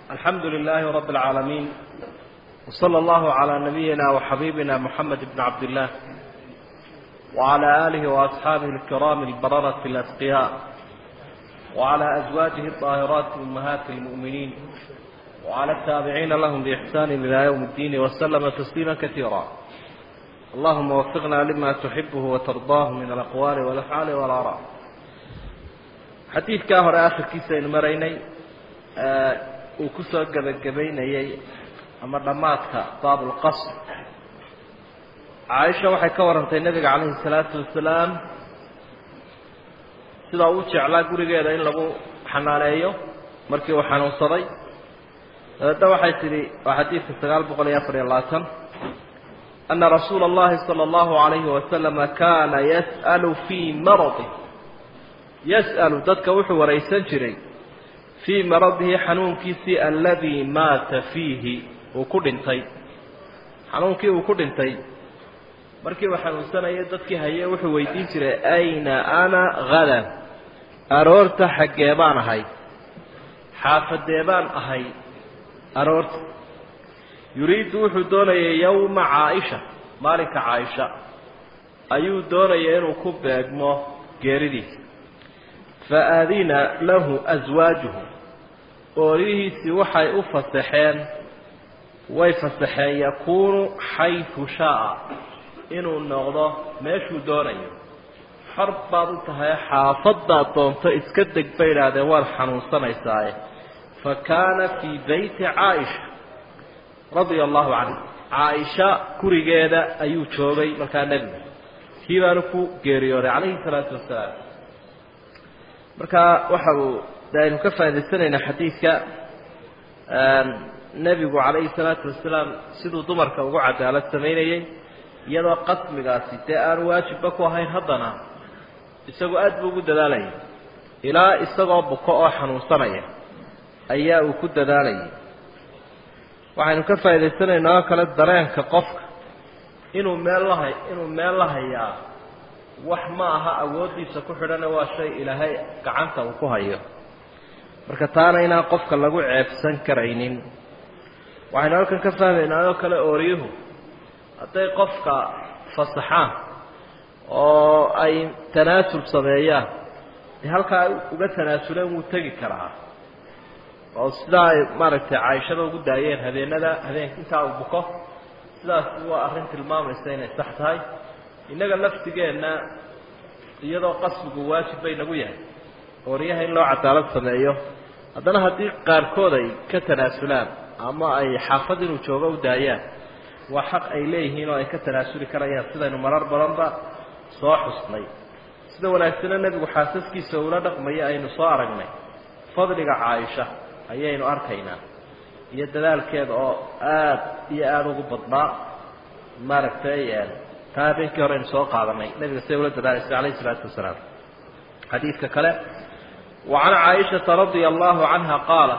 الحمد لله رب العالمين وصلى الله على نبينا وحبيبنا محمد بن عبد الله وعلى آله وأصحابه الكرام البررة الأتقياء وعلى أزواجه الطاهرات أمهات المؤمنين وعلى التابعين لهم بإحسان إلى يوم الدين وسلم تسليما كثيرا اللهم وفقنا لما تحبه وترضاه من الأقوال والأفعال والآراء xadiidkaa hore akhirkiisa aynu maraynay uu ku soo gebagabaynayey ama dhammaadka baabulqasr caaisha waxay ka warantay nebiga calayhi salaatu wasalaam sidaa uu jeclaa gurigeeda in lagu xanaaneeyo markii uu xanuunsaday dabeedna waxay tidhi waa xadiidka sagaal boqol iyo afar iyo labaatan ana rasuula allahi sala allahu alayhi wasalama kana yas'alu fii maradi yas'alu dadka wuxuu waraysan jiray fii maradihi xanuunkiisii aladii maata fiihi uu ku dhintay xanuunkii uu ku dhintay markii uu xanuunsanayay dadkii haye wuxuu weydiin jiray ayna ana hadan aroorta xaggee baan ahay xaafadee baan ahay aroorta yuriidu wuxuu doonayay yowma caaisha maalinka caaisha ayuu doonaya inuu ku beegmo geeridiisa faadina lahu aswaajuhu oorihiisii waxay u fasaxeen way fasaxeen yakuunu xaytu shaaa inuu noqdo meeshuu doonayo xor baad u tahay xaafadaad doonto iska deg bay idhaahdeen waad xanuunsanaysaaye fa kaana fii beyti caaisha radia allahu canha caaisha gurigeeda ayuu joogay markaa nebigu kii baanu ku geeriyooday calayhi salaatu wasalaam marka waxa uu de aynu ka faa'idaysanaynaa xadiidka nebigu calayhi salaatu wasalaam siduu dumarka ugu cadaalad samaynayey iyadoo qasmigaasi dee aan waajibba ku ahayn haddana isagoo aad buu ugu dadaalayay ilaa isagoo buko oo xanuunsanaya ayaa uu ku dadaalayay waxaynu ka faa'idaysanaynaa oo kale dareenka qofka inuu meel lahay inuu meel la hayaa wax ma aha awooddiisa ku xidhana waa shay ilaahay gacanta uu ku hayo marka taana inaan qofka lagu ceebsan karaynin waxaynu halkan ka fahmaynaa oo kale ooriyuhu hadday qofka fasaxaan oo ay tanaasul sameeyaan dee halkaa ay uga tanaasuleen wuu tegi karaa oo sidaa ay maaragtay caaishada ugu daayeen habeenada habeen intaa uu buko sidaas waa arrin tilmaamaysa inay sax tahay innaga laftigeenna iyadoo qasbigu waajib bay nagu yahay ooryaha in loo cadaalad sameeyo haddana haddii qaarkood ay ka tanaasulaan ama ay xaafad inuu joogo u daayaan waa xaq ay leeyihiin oo ay ka tanaasuli karayaan sidaynu marar badanba soo xusnay sida wanaagsana nebigu xaasaskiisa ula dhaqmaya aynu soo aragnay fadliga caaisha ayaynu arkaynaa iyo dadaalkeeda oo aad iyo aada ugu badnaa maaragtay taa habeenkii hore aynu soo qaadanay nebiga siday ula dadaalaysa calayhi isalaatu wasalaam xadiidka kale wa can caaishata radia allahu canha qaala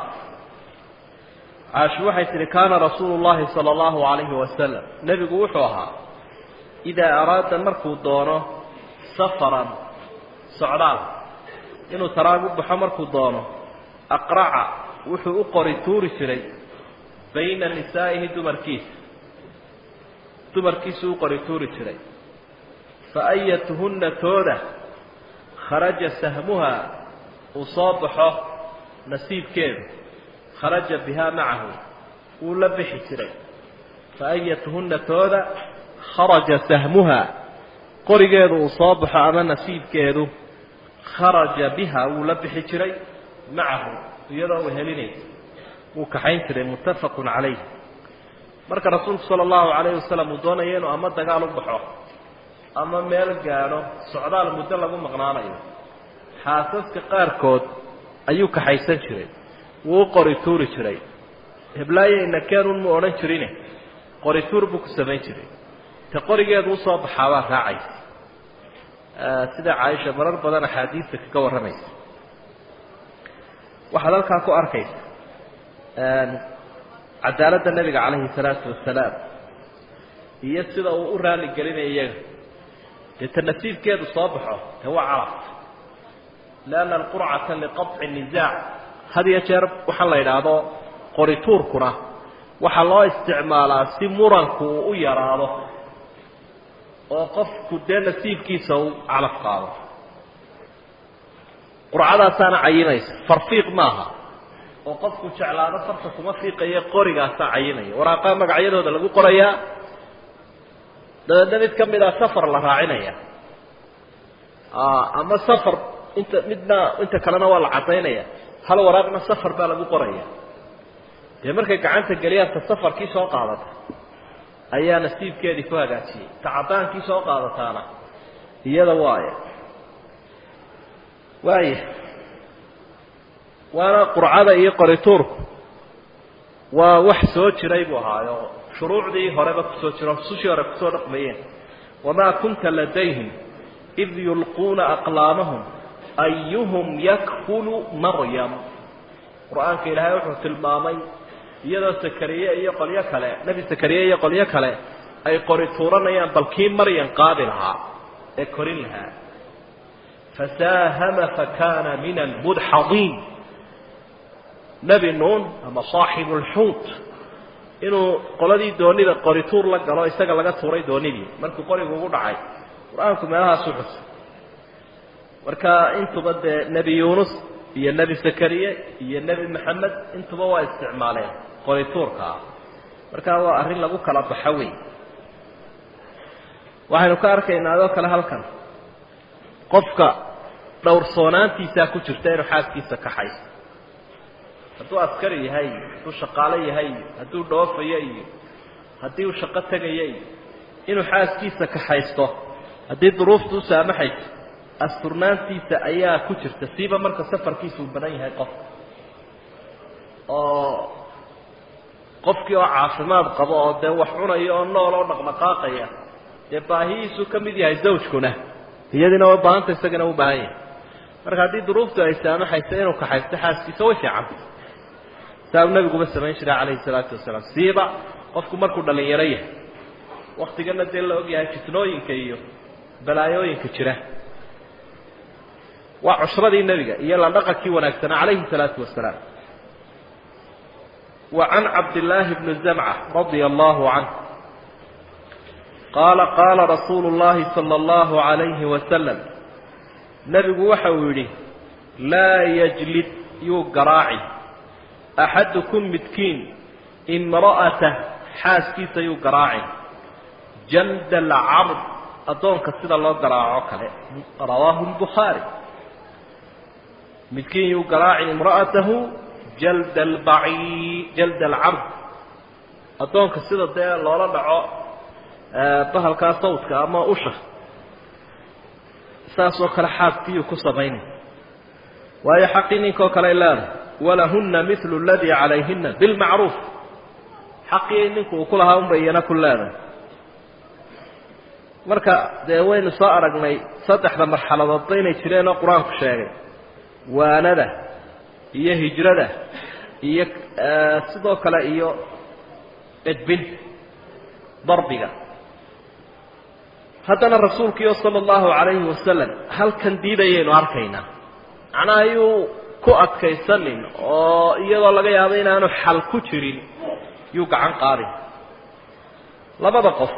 caashu waxay tihi kaana rasuulu llahi sala allahu calayhi wasalam nebigu wuxuu ahaa idaa araada markuu doono safaran socdaal inuu taraag u baxo markuu doono aqraca wuxuu u qori tuuri jiray bayna nisaa'ihi dumarkiisa dumarkiisuu u qori tuuri jiray fa ayatuhunna tooda kharaja sahmuha uu soo baxo nasiibkeedu kharaja bihaa macahu wuu la bixi jiray fa ayatuhunna tooda kharaja sahmuha qorigeedu uu soo baxo ama nasiibkeedu kharaja biha wuu la bixi jiray macahu iyadoo wehelinaysa wuu kaxayn jiray muttafaqun calayh marka rasuulku sala allahu calayhi wasalam uu doonaya inuu ama dagaal u baxo ama meel gaadho socdaal muddo lagu maqnaanayo xaasaska qaarkood ayuu kaxaysan jiray wuu u qori tuuri jiray heblaaye nakeenun mu odhan jirine qori tuur buu ku samayn jiray te qorigeedu usoo baxaabaa raacaysa sida caaisha marar badan axaadiista kaga warramaysa waxaad halkaa ku arkaysa cadaaladda nebiga calayhi salaatu wasalaam iyo sida uu u raali gelinaya iyaga dee ta nasiibkeedu soo baxo dee waa calaf lianna alqurcata liqaطci nisaac had iyo jeer waxaa la yidhaahdo qorituurkuna waxaa loo isticmaalaa si muranku uu u yaraado oo qofku dee nasiibkiisa uu calaf qaado qurcadaasaana cayinaysa farfiiq maaha oo qofku jeclaado farta kuma fiiqaye qorigaasaa cayinaya waraaqaa magacyadooda lagu qorayaa dabeedna mid ka mid a safar la raacinaya ama safar inta midna inta kalena waa la cadaynaya hal waraaqna safar baa lagu qoraya dee markay gacanta geliyaanka safarkii soo qaadata ayaa nasiibkeedii ku hagaajiyey ta caddaankii soo qaadataana iyada waaya waaya waana qurcada iyo qorituurku waa wax soo jiray buu ahaayo shuruucdii horeba kusoo jiro sushii hore kusoo dhaqmayeen wamaa kunta ladayhim id yulquuna aqlaamahum ayuhum yakfulu maryam qur-aanka ilaahay wuxuu tilmaamay iyadoo sakariye iyo qolyo kale nebi sakariye iyo qolyo kale ay qori tuuranayaan bal kii maryan qaadi lahaa ee korin lahaa fasaahama fakana min almudxadiin nebi nuun ama saaxibu lxuut inuu qoladii doonida qorituur la galo isaga laga tuuray doonidii markuu qorigu ugu dhacay qur-aanku meelahaasu xusay marka intuba dee nebi yuunus iyo nebi zakariye iyo nebi maxamed intuba waa isticmaaleen qorituurka ah markaa waa arrin lagu kala baxo wey waxaynu ka arkaynaa adoo kale halkan qofka dhowrsoonaantiisaa ku jirta inuu xaaskiisa kaxaysto hadduu askari yahay hadduu shaqaalo yahay hadduu dhoofayo iyo haddii uu shaqo tegayo iyo inuu xaaskiisa kaxaysto haddii duruuftu u saamaxayso asturnaantiisa ayaa ku jirta siiba marka safarkiisa uu badan yahay qofka oo qofkii oo caafimaad qabo oo dee wax cunaya oo nool oo dhaqdhaqaaqaya dee baahihiisuu ka mid yahay zawjkuna iyadiina waa baahanta isagana u baahan yahay marka haddii duruuftu ay saamaxayso inuu kaxaysto xaaskiisa way fiicanta saa uu nabiguba samayn jiray calayhi salaatu wasalaam siiba qofku markuu dhalinyaro yahay waktigana dee la og yahay fitnooyinka iyo balaayooyinka jira waa cushradii nebiga iyo la dhaqankii wanaagsanaa calayhi salaatu wasalaam wa can cabdillaahi bni zamca radia allahu canh qaala qaala rasuulu llahi sala allahu calayhi wasalam nebigu waxa uu yidhi laa yajlid yuu garaaci axadukum midkiin imra'atah xaaskiisa yuu garaaci janda alcabd addoonka sida loo garaaco kale rawaahu lbukhaari midkiin yuu garaaci imra'atahu jalda albaci jalda alcabd addoonka sida dee loola dhaco bahalkaa sawdka ama usha saasoo kale xaaskiyuu ku samaynay waayo xaqii ninkoo kale leedahay walahunna milu aladii calayhina bilmacruuf xaqii ninku uu ku lahaa unbay iyana ku leedahay marka dee waynu soo aragnay saddexda marxaladoodba inay jireen oo qur-aanku sheegay waanada iyo hijrada iyo sidoo kale iyo edbin darbiga haddana rasuulkiio sala allahu calayhi wasalam halkan diidayaynu arkaynaa macnaha yuu ku adkaysanin oo iyadoo laga yaabo inaanu xal ku jirin yuu gacan qaadin labada qof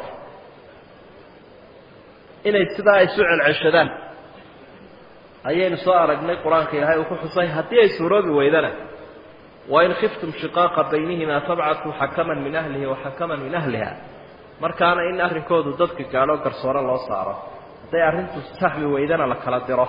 inay sidaa isu celceshadaan ayaynu soo aragnay qur-aanka ilaahay uu ku xusay haddii ay suuroobi weydana wain khiftum shiqaaqa baynihimaa fabcatu xakaman min ahlihi wa xakaman min ahliha markaana in arrinkoodu dadka gaadho garsoore loo saaro hadday arrintu saxbi weydana la kala diro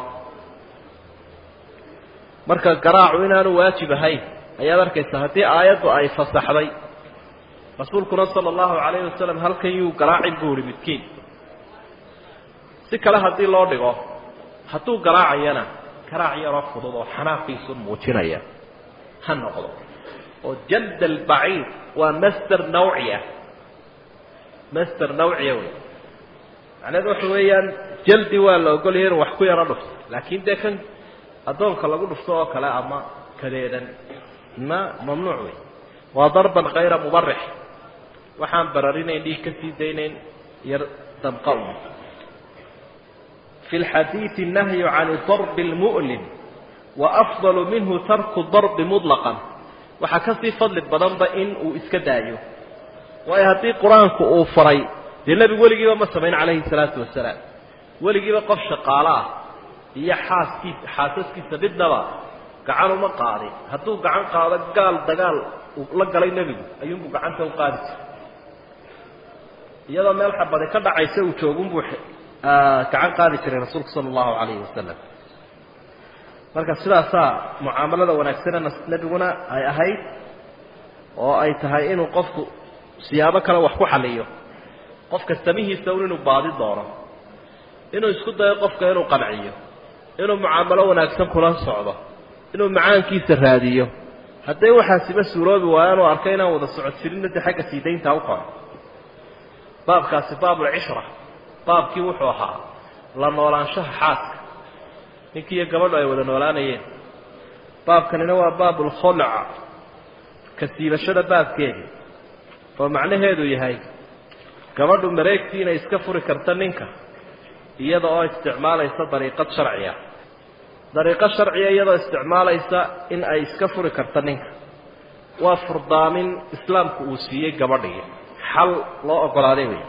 marka garaacu inaanu waajib ahayn ayaad arkaysaa haddii aayaddu ay fasaxday rasuulkuna sala allahu calayhi wasalam halkan yuu garaacin buu ihi midkiin si kale haddii loo dhigo hadduu garaacayana garaac yaroo fudud oo xanaaqiisu muujinaya ha noqdo oo jald albaciid waa master nawci ah master nawciya wey macnaheedu waxa weeyaan jaldi waa la ogolaya inu wax ku yaro dhufto laakiin dee kan addoonka lagu dhufto oo kale ama kadeedan ma mamnuuc wey waa darban kayra mubarix waxaan bararinayn dhiig ka sii daynayn yar damqa un fi lxadiidi nahyu can darbi lmu'lim waafdalu minhu tarku darbi muطlaqan waxaa kasii fadli badanba in uu iska daayo waayo haddii qur-aanku uu faray dee nebigu weligiiba ma samayn calayhi salaatu wasalaam weligiiba qof shaqaalo ah iyo xaaskiisa xaasaskiisa midnaba gacan uma qaadin hadduu gacan qaado gaal dagaal uu la galay nebigu ayuunbuu gacanta u qaadi jiray iyadoo meel xabadi ka dhacaysa uu joogunbuu gacan qaadi jiray rasuulku sala allahu calayhi wasalam marka sidaasaa mucaamalada wanaagsane nebiguna ay ahayd oo ay tahay inuu qofku siyaabo kale wax ku xaliyo qofka samihiisa un inuu baadi doono inuu isku dayo qofka inuu qanciyo inuu mucaamalo wanaagsan kula socdo inuu macaankiisa raadiyo hadday waxaasiba suuroobi waayaan uu arkay inaan wada socodsirinna dee xagga sii dayntaa u koro baabkaasi baabulcishra baabkii wuxuu ahaa la noolaanshaha xaaska ninkii iyo gabadhu ay wada noolaanayeen baabkanina waa baabulkhulca ka siibashada baabkeedi oo macnaheedu yahay gabadhu mareegtii inay iska furi karta ninka iyada oo isticmaalaysa dariiqad sharciya dariiqo sharciya iyadoo isticmaalaysa in ay iska furi karta ninka waa furdaamin islaamku uu siiyey gabadhii xal loo ogolaaday wey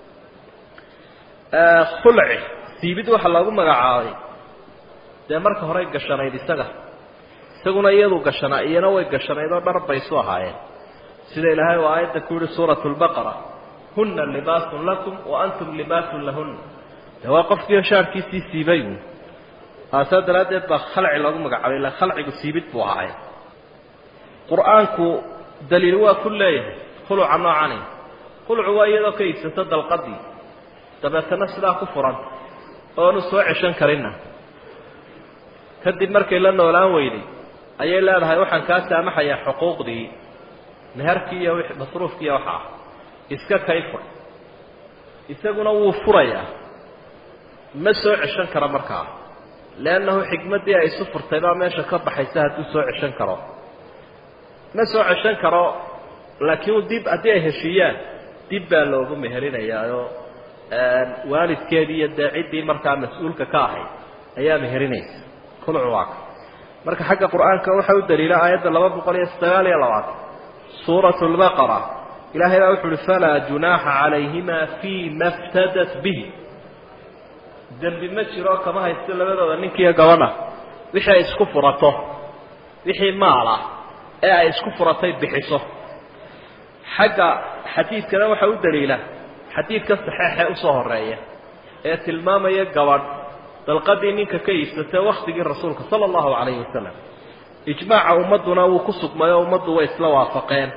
khulci siibid waxaa loogu magacaabay dee marka horey gashanayd isaga isaguna iyadu gashanaa iyana way gashanayd oo dhar bay isu ahaayeen sida ilaahay uu aayadda ku yihi suuratu lbaqara huna libaasun lakum wa antum libaasun lahuna de waa qofkiio shaarkiisii siibay saa daraaddeed baa khalci loogu magacaabay ila khalcigu siibid buu ahaay qur-aanku daliil waa ku leeyahay khuluca noocani khulucu waa iyadoo ka iibsato dalqadii dabeetana sidaa ku furan oonu soo ceshan karinna kadib markay la noolaan weyday ayay leedahay waxaan kaa saamaxayaa xuquuqdii meherkii iyo masruufkii iyo waxa ah iska kay fur isaguna wuu furayaa ma soo ceshan karo markaa leannahu xikmaddii ay isu furtay baa meesha ka baxaysa hadduu soo ceshan karo ma soo ceshan karo laakiin dib haddii ay heshiiyaan dib baa loogu meherinayaao waalidkeedii iyo dee ciddii markaa mas-uulka ka ahayd ayaa meherinaysa khulcu waa ka marka xagga qur-aanka waxaa u daliila aayadda laba boqol iyo sagaal iyo labaatan suuratu lbaqara ilahay baa wuxu uhi falaa junaaxa calayhima fii ma ftadat bihi dembi ma jiro kama haysto labadooda ninkiiyo gabadha wixii ay isku furato wixii maal ah ee ay isku furatay bixiso xagga xadiidkana waxaa u daliila xadiidka saxeexee usoo horeeya ee tilmaamaya gabadh dalqadii ninka ka iibsatay waktigii rasuulka sala allahu calayhi wasalam ijmaaca ummadduna wuu ku sugmay oo ummaddu way isla waafaqeen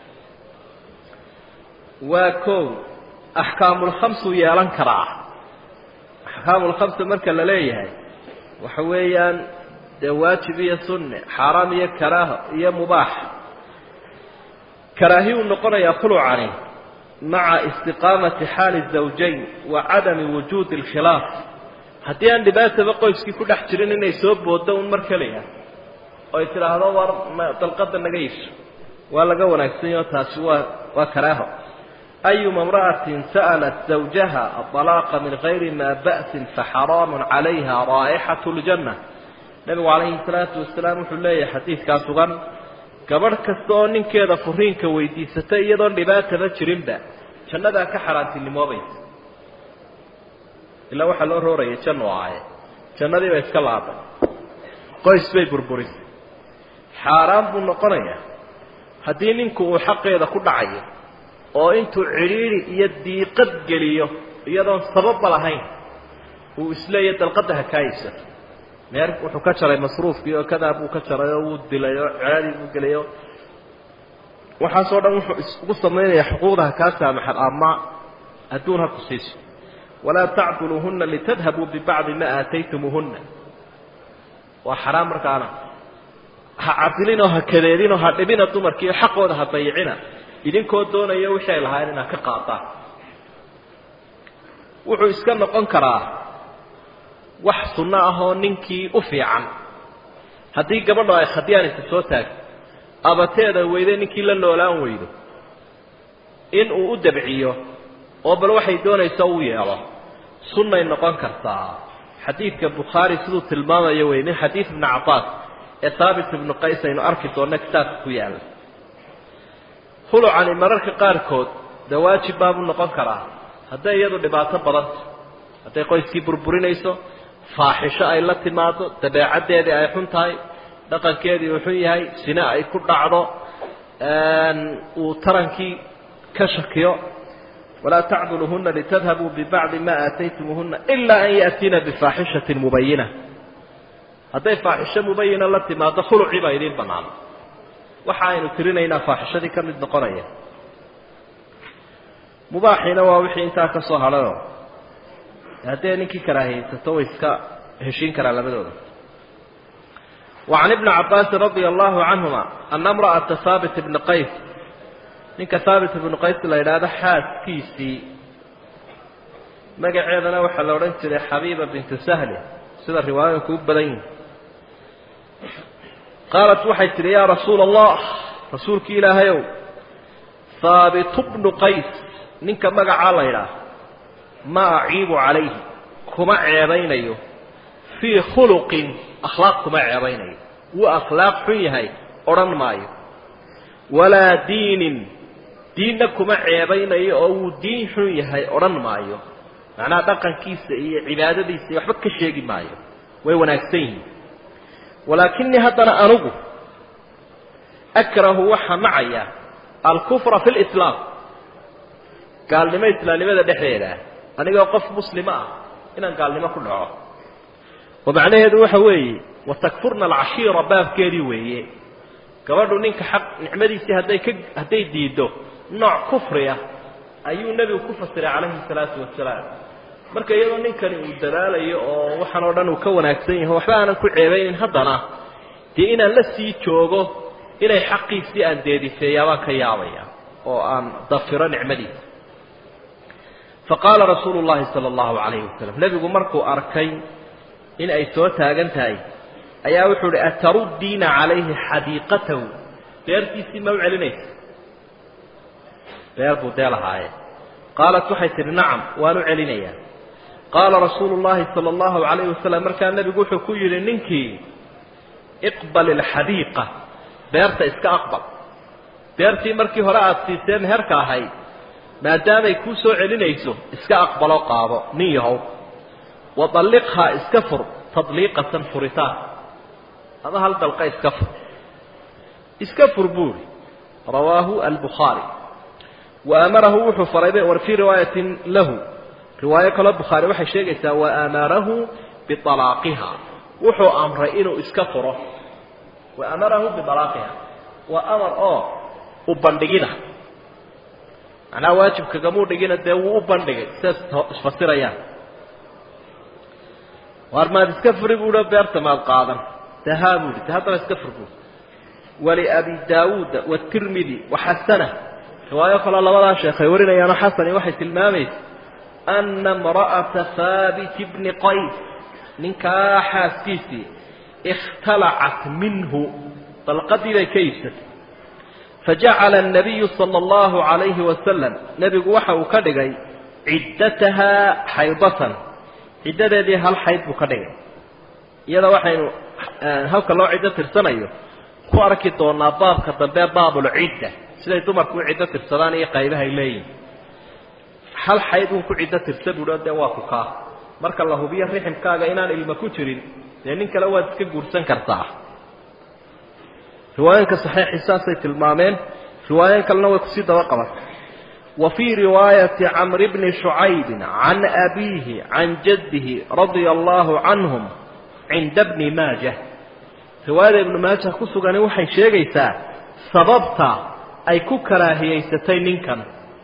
waa kow axkaamulkhamsuu yeelan karaa axkaamulkhamsa marka la leeyahay waxa weeyaan dee waajib iyo sunne xaaraam iyo karaaho iyo mubaax karaahi uu noqonayaa khulucani maca istiqaamati xaali zawjayn wa cadami wujuudi alkhilaaf haddii aan dhibaataba qoyskii ku dhex jirin inay soo booddo un mar keliya oy tidhaahdo war dalqada naga iibso waa laga wanaagsanyaho taasi waa waa karaaho ayuma imra'atin sa'alat zawjaha aطalaaqa min gayri maa ba'sin faxaraamun calayha raa'ixatu ljanna nebigu calayhi salaatu wasalaam wuxuu leeyahay xadiidkaa sugan gabadh kasta oo ninkeeda furiinka weydiisatay iyadoon dhibaataba jirinba jannadaa ka xaaraantinimoobaysa ilaa waxaa loo roorayay jannu ahaye jannadii bay iska laaday qoys bay burburisay xaaraan buu noqonayaa haddii ninku uu xaqeeda ku dhacayo oo intuu cidhiidhi iyo diiqad geliyo iyadoon sababba lahayn uu isleeya dalqadda ha kaa iibsato meer wuxuu ka jaray masruufkii oo kadaa buu ka jaray oo wuu dilay oo celadii buu gelay oo waxaasoo dhan wuxuu isugu samaynayaa xuquuqda ha kaa saamaxan ama adduun ha ku siiso walaa tacduluuhuna litadhabuu bibacdi ma aataytumuuhuna waa xaraam markaana ha cadilinoo ha kadeedinoo ha dhibina dumarkiiyo xaqooda ha dayicina idinkoo doonaya wixii ay lahaayeen inaad ka qaadaan wuxuu iska noqon karaa wax sunno ah oo ninkii u fiican haddii gabadho ay khadyaanisa soo taagto abateeda weyde ninkii la noolaan weydo in uu u dabciyo oo bal waxay doonaysa u yeelo sunnay noqon kartaa xadiidka bukhaari siduu tilmaamayo wey min xadiid ibni cabaas ee haabit ibnu qays aynu arki doonno kitaabka ku yaalla hulucani mararka qaarkood dee waajib baabuu noqon karaa hadday iyadu dhibaato badanta hadday qoyskii burburinayso faaxisho ay la timaado dabeecaddeedii ay xun tahay dhaqankeedii uu xun yahay sine ay ku dhacdo uu tarankii ka shakiyo walaa tacduluhuna litadhabuu bibacdi ma aataytumuuhuna ilaa an yaatiina bifaaxishatin mubayina hadday faaxisho mubayina la timaado khulucii baa idiin bannaan waxa aynu tirinaynaa faaxishadii ka mid noqonaya mubaaxiina waa wixii intaa ka soo hadhayo haddee ninkii karaahiyaysato way iska heshiin karaan labadooda وعن ابن عباس رضي الله عنهما أن امرأة ثابت بن قيس ninka haabit ibnu qays la yidhaahdo xaaskiisii magaceedana waxaa la odhan jiray xabiiba bintu sahli sida riwaayooyinku u badan yihin qaalat waxay tidhi yaa rasuula allah rasuulkii ilaahayow haabitu bnu qays ninka magacaa la ydhaah ma aciibu calayhi kuma ceebaynayo fii khuluqin akhlaaq kuma ceebaynayo wuu akhlaaq xun yahay odhan maayo walaa diinin diinna kuma ceebaynayo oo wuu diin xun yahay odhan maayo macnaha dhaqankiisa iyo cibaadadiisa iyo waxba ka sheegi maayo way wanaagsan yihiin walaakinii haddana anugu akrahu waxaa nacaya alkufra fi lislaam gaalnimo islaamnimada dhexdeeda ah anigoo qof muslima ah inaan gaalnimo ku dhaco oo macnaheedu waxa weeye watakfurna alcashiira baabkeedii weeye gabadhu ninka xaq nicmadiisii hadday ka hadday diiddo nooc kufriya ayuu nebigu ku fasiray calayhi salaatu wasalaam marka iyadoo ninkani uu dadaalayo oo waxaan oo dhan uu ka wanaagsan yahay waxba aanan ku ceebaynin haddana dee inaan la sii joogo inay xaqiisii aan deedifeeyaabaan ka yaabaya oo aan dafiro nicmadiisa faqaala rasuulu llahi sala allahu calayhi wasalam nebigu markuu arkay in ay soo taagan tahay ayaa wuxuu uhi ataruddiina calayhi xadiiqatahu beertiisii ma u celinaysa beer buu dee lahaaye qaalat waxay tidhi nacam waan u celinayaa qaala rasuulu llahi sala allahu calayhi wasalam markaa nebigu wuxuu ku yidhi ninkii iqbal ilxadiiqa beerta iska aqbal beertii markii hore aada siisee meherka ahayd maadaamay kuu soo celinayso iska aqbaloo qaado nin yahow wadalliqhaa iska fur tadliiqatan furitaan ama hal dalqa iska fur iska fur buuri rawaahu albukhaari wa amarahu wuxuu faray war fii riwaayatin lahu riwaayo kaloo bukhaari waxay sheegaysaa wa amarahu bialaaqiha wuxuu amray inuu iska furo wa amarahu bialaaqiha waa amar oo u bandhigida macnaha waajibkagamuu dhigina dee wuu u bandhigay sidaas isfasirayaan waar maad iska furi buuhi beerta maad qaadan dahaa buuhi de haddana iska fur buui waliabi daawuuda watirmidi waxasana riwaayo kaloo labadaa sheekhay warinayaano xasani waxay tilmaamaysa ana imra'ata haabit bni qays ninkaa xaaskiisii ikhtalacat minhu dalqadii bay ka iibsatay fajacala الnabiyu salى اllahu عalayhi wasalam nebigu waxa uu ka dhigay ciddatahaa xaydatan ciddadeedii hal xayd buu ka dhigay iyada waxaynu halka loo ciddo tirsanayo ku arki doonaa baabka dambe baabulcidda siday dumarku u ciddo tirsadaan iyo qaybahay leeyihin hal xayd uun ku ciddo tirsa buuhi dee waa ku kaa marka la hubiyo riximkaaga inaan ilmo ku jirin dee nin kale waad iska guursan kartaa riwaayooyinka saxiixii saasay tilmaameen riwaayooyin kalena way kusii daba qabatay wa fii riwaayati camri bni shucaybin can abiihi can jaddihi radia allaahu canhum cinda bni maajah riwaayada ibnu maajah ku sugani waxay sheegaysaa sababta ay ku karaahiyaysatay ninkan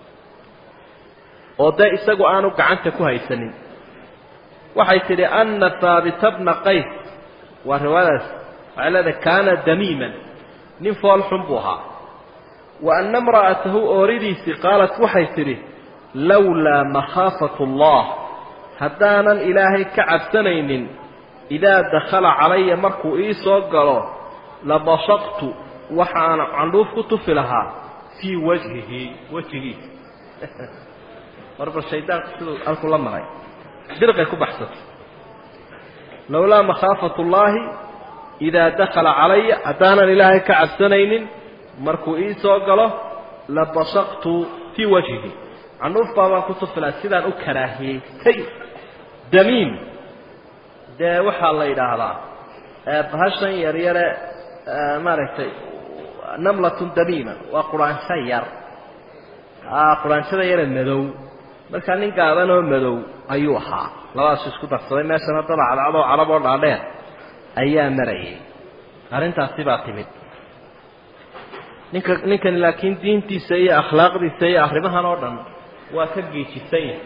oo dee isagu aanu gacanta ku haysanin waxay tidhi ana haabita bna qays waa riwaayadaas waxay leedahay kaana damiiman nin fool xun buu ahaa wa anna imra'atahu ooridiisii qaalat waxay tidhi lowlaa makhaafatu allah haddaanan ilaahay ka cabsanaynin idaa dakhala calaya markuu ii soo galo labasaqtu waxaana candhuuf ku tufi lahaa fii wajhihi wejigiisa marba shaydaanku siduu halku la maray dirqay ku baxsatay lowlaa makhaafatu llaahi idaa dakala calaya haddaanan ilaahay ka cabsanaynin markuu ii soo galo la basaqtu fii wajhihi canuuf baabaan ku tufilaa sidaan u karaahiyaystay damiim dee waxaa la yidhaahdaa bahashan yaryare maaragtay namlatun damiima waa quraansho yar quraanshada yare madow markaa nin gaaban oo madow ayuu ahaa labadaasu isku darsaday meeshana dad cadcadoo carab oo dhaadheer ayaa marayay arrintaasi baa timid ninka ninkani laakiin diintiisa iyo akhlaaqdiisa iyo arrimahan oo dhan waa ka geejisan yahay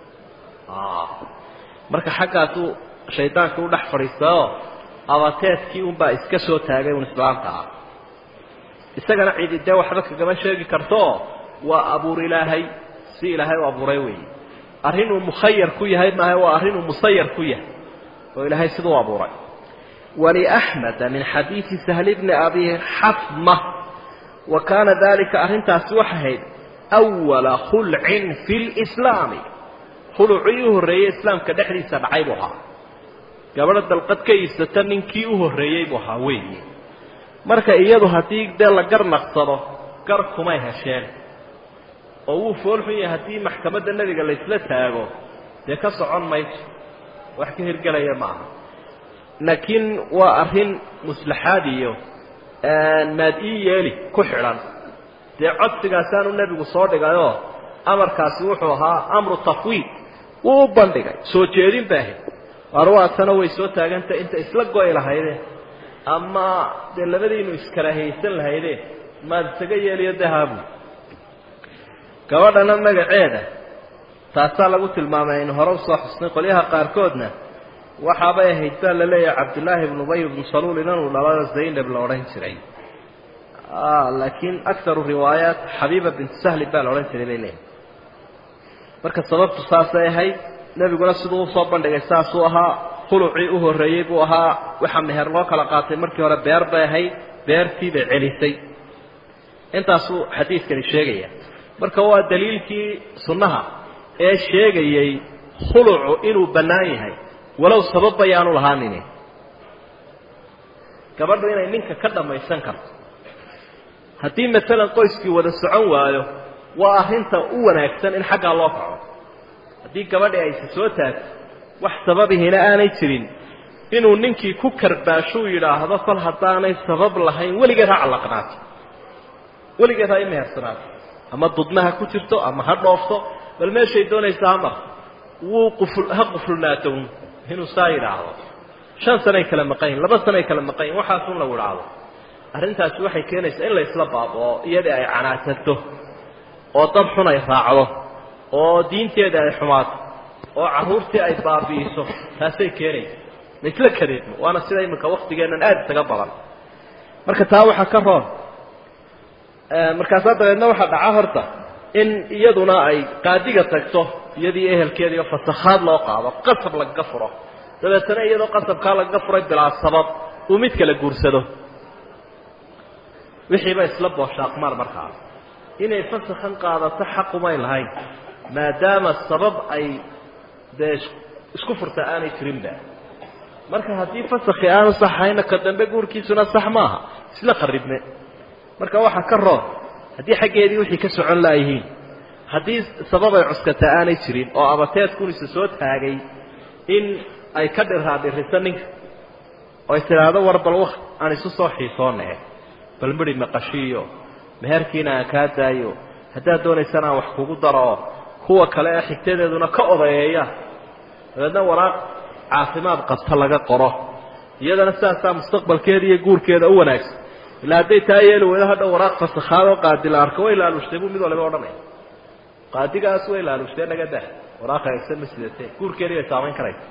marka xaggaasuu shaydaanka u dhex fadhiistaoo abateedkii unbaa iska soo taagay un islaamka ah isagana cidi dee waxba kagama sheegi kartooo waa abuur ilaahay si ilaahay u abuuray weeye arrin uu mukhayar ku yahay maaha waa arrin uu musayar ku yahay oo ilaahay siduu abuuray waliaxmeda min xadiidi sahli bni abi xafma wa kaana dalika arrintaasi waxay ahayd awala khulcin fi lislaami khulucii u horreeyey islaamka dhexdiisa dhacay buu ahaa gabadha dalqad ka iibsata ninkii u horreeyey buu ahaa weeye marka iyadu haddii dee la gar naqsado gar kumay hesheen oo wuu foolxun yahay haddii maxkamadda nebiga laysla taago dee ka socon mayso wax ka hirgelaya ma aha laakiin waa arrin muslaxaad iyo maad ii yeeli ku xidhan dee codsigaasaanu nebigu soo dhigayoo amarkaasi wuxuu ahaa amru tafwiid wuu u bandhigay soo jeedin ba ahayd arwaatana way soo taagantah inta isla go'i lahaydeen ama dee labadiinu iskaraahaysan lahaydeen maad isaga yeeliyo dahaabu gabadhana magaceeda taasaa lagu tilmaamay aynu hore usoo xusnay qolyaha qaarkoodna waxaabay ahayd baa la leeyahay cabdullaahi ibnu ubay ibnu saluul inanuu dhalada zaynab la odhan jiray laakiin akaru riwaayaat xabiiba bintu sahli baa la odhan jiray bay leeyahay marka sababtu saasay ahayd nebiguna siduu usoo bandhigay saasuu ahaa khulucii u horreeyey buu ahaa waxaa meher loo kala qaatay markii hore beer bay ahayd beertii bay celisay intaasuu xadiidkani sheegaya marka waa daliilkii sunnaha ee sheegayey khulucu inuu bannaan yahay walow sababba yaanu lahaanini gabadhu inay ninka ka dhammaysan karto haddii maalan qoyskii wada socon waayo waa arrinta u wanaagsan in xaggaa loo kaco haddii gabadhi aysa soo taagto wax sababihina aanay jirin inuu ninkii ku karbaashuu yidhaahdo kol haddaanay sabab lahayn weligeed ha callaqnaato weligeed ha i mehersanaato ama dudma ha ku jirto ama ha dhoofto bal meeshay doonaysa ha mar wuu quful ha qufulnaato inuu saa yidhaahdo shan sanay kala maqanyin laba sanay kala maqanyin waxaasun lagu idhaahdo arrintaasi waxay keenaysaa in la isla baaboo iyadii ay canaasanto oo dad xun ay raacdo oo diinteeda ay xumaato oo carruurtii ay baabi'iso taasay keenaysa laisla kadeedmo waana sida iminka waktigeennan aada isaga badan marka taa waxaa ka roon markaasaa dabeedna waxaa dhaca horta in iyaduna ay qaadiga tagto iyadii ehelkeediio fasakhaad loo qaado qasab lagaga furo dabeetana iyadoo qasabkaa lagaga furay bilaa sabab uu mid kala guursado wixiiba isla booshaaqmaan markaa inay fasakhan qaadato xaqumay lahayn maadaama sabab ay dee isku furta aanay jirinba marka haddii fasakhi aanu saxayna ka dambe guurkiisuna sax maaha isla qaribne marka waxaa ka roon haddii xaggeedii wixii ka socon laayihiin haddii sabab ay cuskata aanay jirin oo abateedkunisa soo taagay in ay ka dhiraadhiriso ninka oo ay tidhaahdo war bal w aan isu soo xiisoonee bal midhi maqashiiyo meherkiina aan kaa daayo haddaad doonaysana aan wax kugu daro kuwa kale ee xigtadeeduna ka odayeeya dabeedna waraaq caafimaad qabta laga qoro iyadana sidaasaa mustaqbalkeeda iyo guurkeeda u wanaagsan ilaa hadday taa yeeli weydo hadha waraaq fasakhaadoo qaadi la arko way laalushtay buu mid waliba odhanaya qaadigaas way laalushtee naga dah waraaq hagaagsan ma sidatee guurkeedii bay saamayn karaysa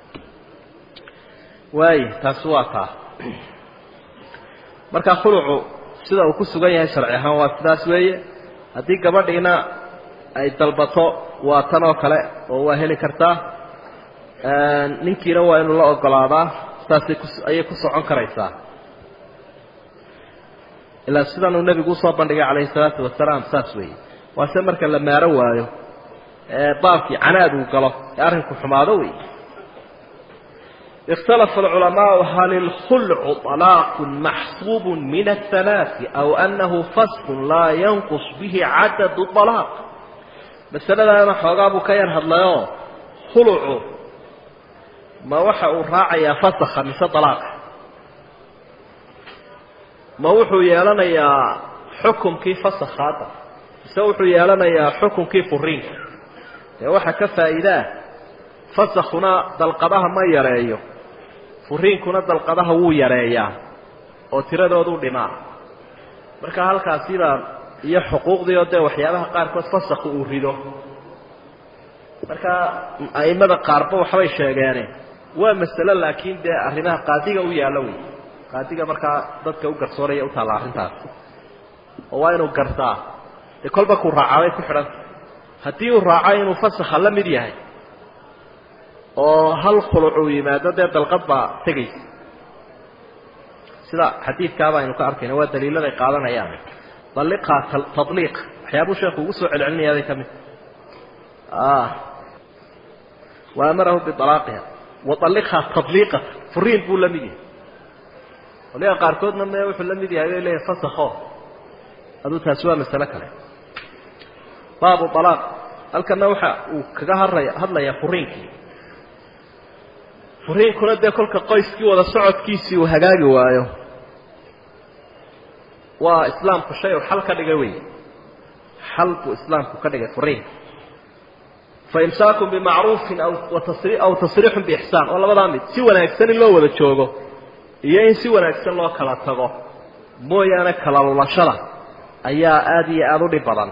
waay taasi waa taa marka khulucu sida uu ku sugan yahay sharci ahaan waa sidaas weeye haddii gabadhiina ay dalbato waa tan oo kale oo waa heli kartaa ninkiina waa inuu la ogolaadaa saasay ku ayay ku socon karaysaa ilaa sidan uu nebigu usoo bandhigay calayhi salaatu wasalaam saas weeye waase marka la maaro waayo ee baabkii canaad uu galo ee arrinku xumaado wey اkتلف العلماء hل الخلع طلاق محصوب من الثلاث أو أنه فسق لا ينقص به عدد طلاق maسلadaana xoogaa buu ka yar hadlayo khulcu ma waxa uu raacayaa فسخa mise طلاqa ma wuxuu yeelanayaa xukunkii فسخaada mise wuxuu yeelanayaa xukunkii furiinka dee waxa ka faa'iidaa fasakuna dalqadaha ma yareeyo furiinkuna dalqadaha wuu yareeyaa oo tiradoodu dhimaa marka halkaasibaa iyo xuquuqdii oo dee waxyaabaha qaarkood fasakhu uu rido marka a'immada qaarba waxbay sheegeene waa masalo laakiin dee arrimaha qaadiga u yaallo wey qaadiga markaa dadka u garsooraya u taalla arrintaas oo waa inuu gartaa dee kolba kuu raacabay ku xidhanta haddii uu raaco inuu fasakha la mid yahay oo hal khuluc uu yimaado dee dalqad baa tegaysa sida xadiidkaaba aynu ka arkayna waa daliiladay qaadanayaan daliqhaa tadliiq waxyaabuu sheekhu ugu soo celcelinayaaday ka mid wa amarahu bialaaqiha wa aliqhaa tadliiqa furiin buu la mid yahay waliga qaarkoodna me wuxuu la mid yahay bay leeyahay fasakho aduu taasi waa masalo kale baabu alaaq halkana waxa uu kaga haraya hadlayaa furiinkii furiinkuna dee kolka qoyskii wada socodkiisii uu hagaagi waayo waa islaamku shay uu xal ka dhigay wey xal buu islaamku ka dhigay furiinka faimsaakun bimacruufin aw aw tasriixun biixsaan oo labadaa mid si wanaagsan in loo wada joogo iyo in si wanaagsan loo kala tago mooyaane kala lulashada ayaa aada iyo aada u dhib badan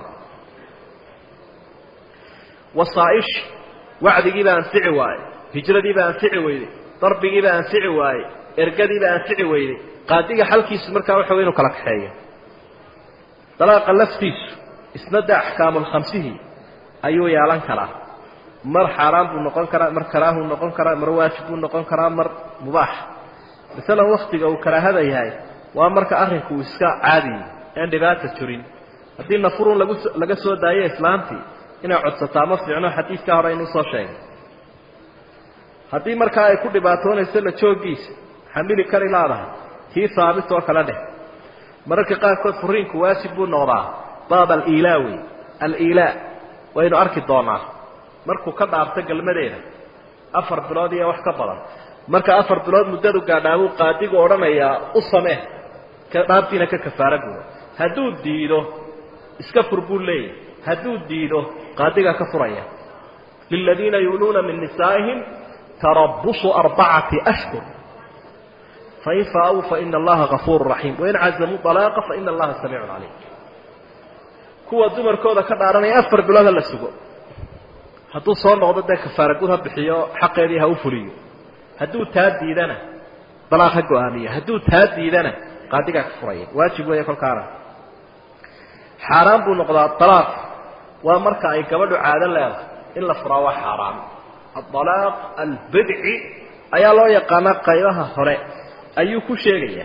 wasaa'ish wacdigiibaa anfici waaye hijradiibaa anfici weyday darbigiibaa anfici waaye ergadiibaa anfici weyday qaadiga xalkiisu markaa waxa wey inu kala kaxeeyo dalaaqa laftiisu isna de axkaamulkhamsihii ayuu yeelan karaa mar xaaraan buu noqon karaa mar karaahuu noqon karaa mar waajib buu noqon karaa mar mubaax masalan waktiga uu karaahada yahay waa marka arrinku uu iska caadiyi aan dhibaata jirin haddii nafurun lagu laga soo daayo islaamtii inay codsataa ma fiicno xadiidkaa hore aynu usoo sheegay haddii markaa ay ku dhibaatoonayso la jooggiisa xamili kari laadahay kii haabit oo kale dheh mararka qaarkood furiinku waajib buu noqdaa baab aliilaa wey aliilaa waynu arki doonaa markuu ka dhaarto galmadeeda afar bilood iyo wax ka badan marka afar bilood muddadu gaadhaabuu qaadigu odhanayaa u samee dhaartiina ka kafaara gudo hadduu diido iska fur buu leeyahy hadduu diido qaadigaa ka furaya liladiina yuuluuna min nisaa'ihim tarabusu arbacati ashhur fain faauu faina allaha gafuuru raxiim wain cazamuu dalaaqa faina allaha samiicun caliim kuwa dumarkooda ka dhaaranaya afar bilood ha la sugo hadduu soo noqdo dee kafaara gud ha bixiyo xaqeedii ha u fuliyo hadduu taa diidana dalaaq ha go-aamiyo hadduu taa diidana qaadigaa ka furaya waajib weeye kolkaana xaaraan buu noqdaa dalaaq waa marka ay gabadhu caado leedahay in la furaa waa xaaraan adalaaq albidci ayaa loo yaqaanaa qaybaha hore ayuu ku sheegayaa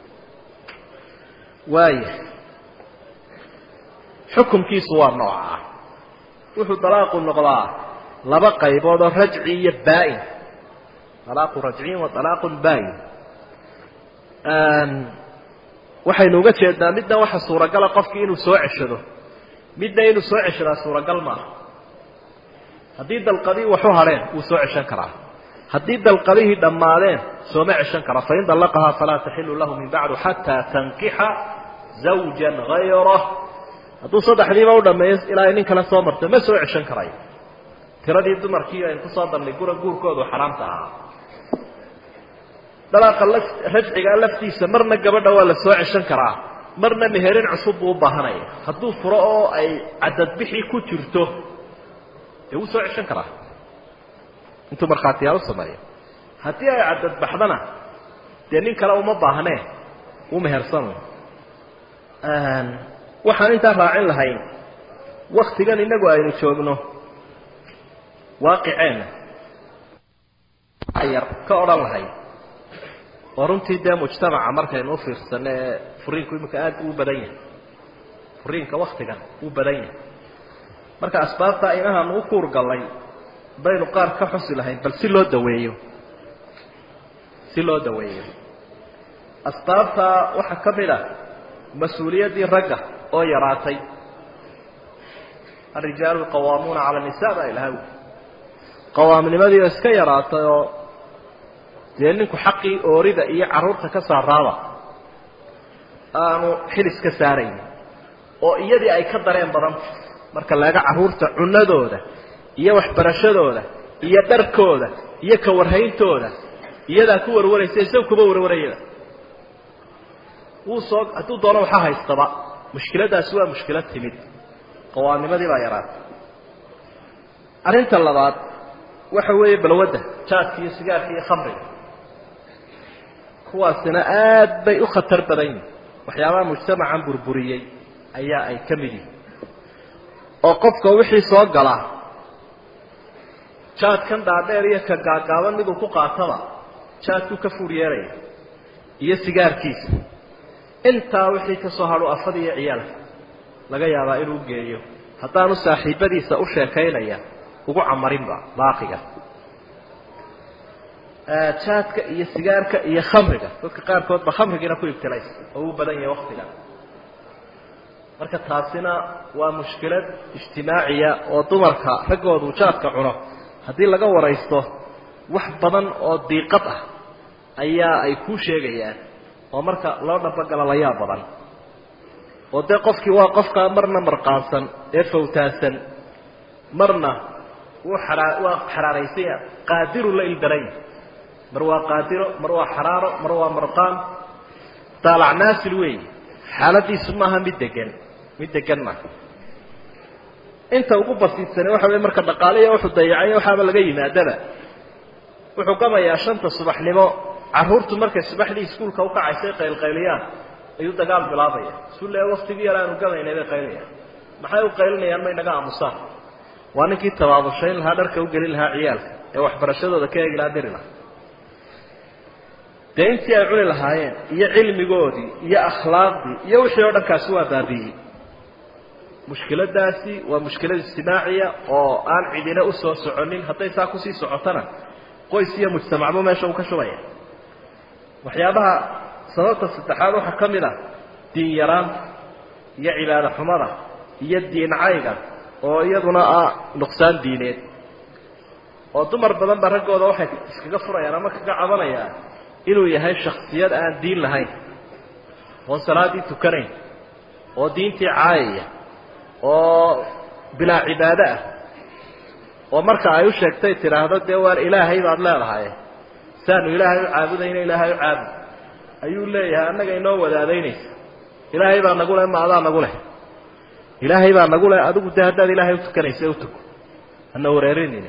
waaya xukumkiisu waa noocaa wuxuu dalaaqu noqdaa laba qaybood oo rajci iyo baa-in alaaqu rajciyin wa alaaqun baa-in waxaynu uga jeednaa midna waxa suuragala qofkii inuu soo ceshado midna inuu soo ceshadaa suuragal maaha haddii dalqadii waxu hadheen wuu soo ceshan karaa haddii dalqadihii dhammaadeen sooma ceshan kara fain dallaqahaa falaa taxilu lahu min bacdu xataa tankixa zawja gayrah hadduu saddexdiiba u dhameeyo ilaa ay nin kale soo marto ma soo ceshan karayo tiradii dumarkii aynu kusoo darnay gura guurkoodu xaraamta ahaa dalaaqa rajcigaa laftiisa marna gabadha waa la soo ceshan karaa marna meherin cusub buu u baahanaya hadduu furo oo ay cadadbixii ku jirto dee wuu soo ceshan karaa intuu markhaatiyaal u sameeyo haddii ay cadadbaxdana dee nin kale uma baahnee u mehersan waxaan intaa raacin lahayn waktigan inagu aynu joogno waaqiceenna yar ka odhan lahayd oo runtii dee mujtamaca markaynu u fiirsano ee furiinku iminka aada uu badan yahay furiinka waktigan uu badan yahay marka asbaabta inahaanu u kuur gallay baynu qaar ka xusi lahayn bal si loo daweeyo si loo daweeyo asbaabta waxaa ka mid ah mas-uuliyaddii ragga oo yaraatay arijaalu qawaamuuna cala nisa baa ilaha wi qawaamnimadii oo iska yaraatay oo dee ninku xaqii oorida iyo carruurta ka saaraaba aanu xilis ka saarayn oo iyadii ay ka dareen badanta marka laga carruurta cunadooda iyo waxbarashadooda iyo dharkooda iyo ka warhayntooda iyadaa ku warwaraysa isaga kuba warwarayada wuu soo hadduu doono waxa haystaba mushkiladaasi waa mushkilad timid qawaamnimadii baa yaraatay arrinta labaad waxa weeye balwadda jaadka iyo sigaarka iyo khamriga kuwaasina aad bay u khatar badan yihin waxyaabaha mujtamacan burburiyey ayaa ay ka mid yihin oo qofka wixii soo gala jaadkan dhaadheer iyo ka gaagaaban miduu ku qaataba jaadkuu ka fuur yeelaya iyo sigaarkiisa intaa wixii ka soo hadho afada iyo ciyaalka laga yaabaa inuu geeyo haddaanu saaxiibadiisa u sheekaynaya ugu camarinba baaqiga jaadka iyo sigaarka iyo khamriga dadka qaarkood ba khamrigiina ku ibtilaysa oo uu badan yahay waktiga marka taasina waa mushkilad ijtimaaciya oo dumarka raggoodu jaadka cuno haddii laga waraysto wax badan oo diiqad ah ayaa ay kuu sheegayaan oo marka loo dhabagala layaa badan oo dee qofkii waa qofka marna marqaansan ee fawtaasan marna wuu xaraa waa xaraaraysanya qaadiru la ildaranya mar waa qaadiro mar waa xaraaro mar waa marqaan daalacnaasil weey xaaladiisu maaha mid degan mid degan maaha inta ugu basiidsane waxa wey marka dhaqaaliya wuxuu dayacay waxaaba laga yimaadaba wuxuu gamayaa shanta subaxnimo carruurtu markay subaxdii iskuulka ukacaysay qaylqayliyaan ayuu dagaal bilaabaya isu le waktigii yar aanu gamaynay bay qaylinayaan maxay u qaylinayaan may naga aamusaan waa ninkii tabaabushayn lahaa dharka u gelin lahaa ciyaalka ee waxbarashadooda ka eegi lahaa diri lahaa dee intii ay cuni lahaayeen iyo cilmigoodii iyo akhlaaqdii iyo wixii oo dhankaasi waa baabiiyey mushkiladaasi waa mushkilad ijtimaaciya oo aan cidina usoo soconin hadday saa kusii socotona qoys iyo mujtamacba meesha uu ka shubaya waxyaabaha sababta saddexaad waxaa ka mid ah diin yaraanta iyo cibaado xumada iyo diin cayga oo iyaduna ah nuqsaan diineed oo dumar badan ba raggooda waxay iskaga furayaan ama kaga cabanayaan inuu yahay shaksiyad aan diin lahayn oon salaaddii tukanayn oo diintii caayaya oo bilaa cibaado ah oo marka ay u sheegtay tidhaahdo dee waar ilaahay baad leedahay saanu ilaahay u caabudayna ilaahay u caabud ayuu leeyahay annaga inoo wadaadaynaysa ilaahay baa nagu leh ma adaa nagu leh ilaahay baa nagu leh adigu dee haddaad ilaahay utukanaysa utuko hana wareerinayna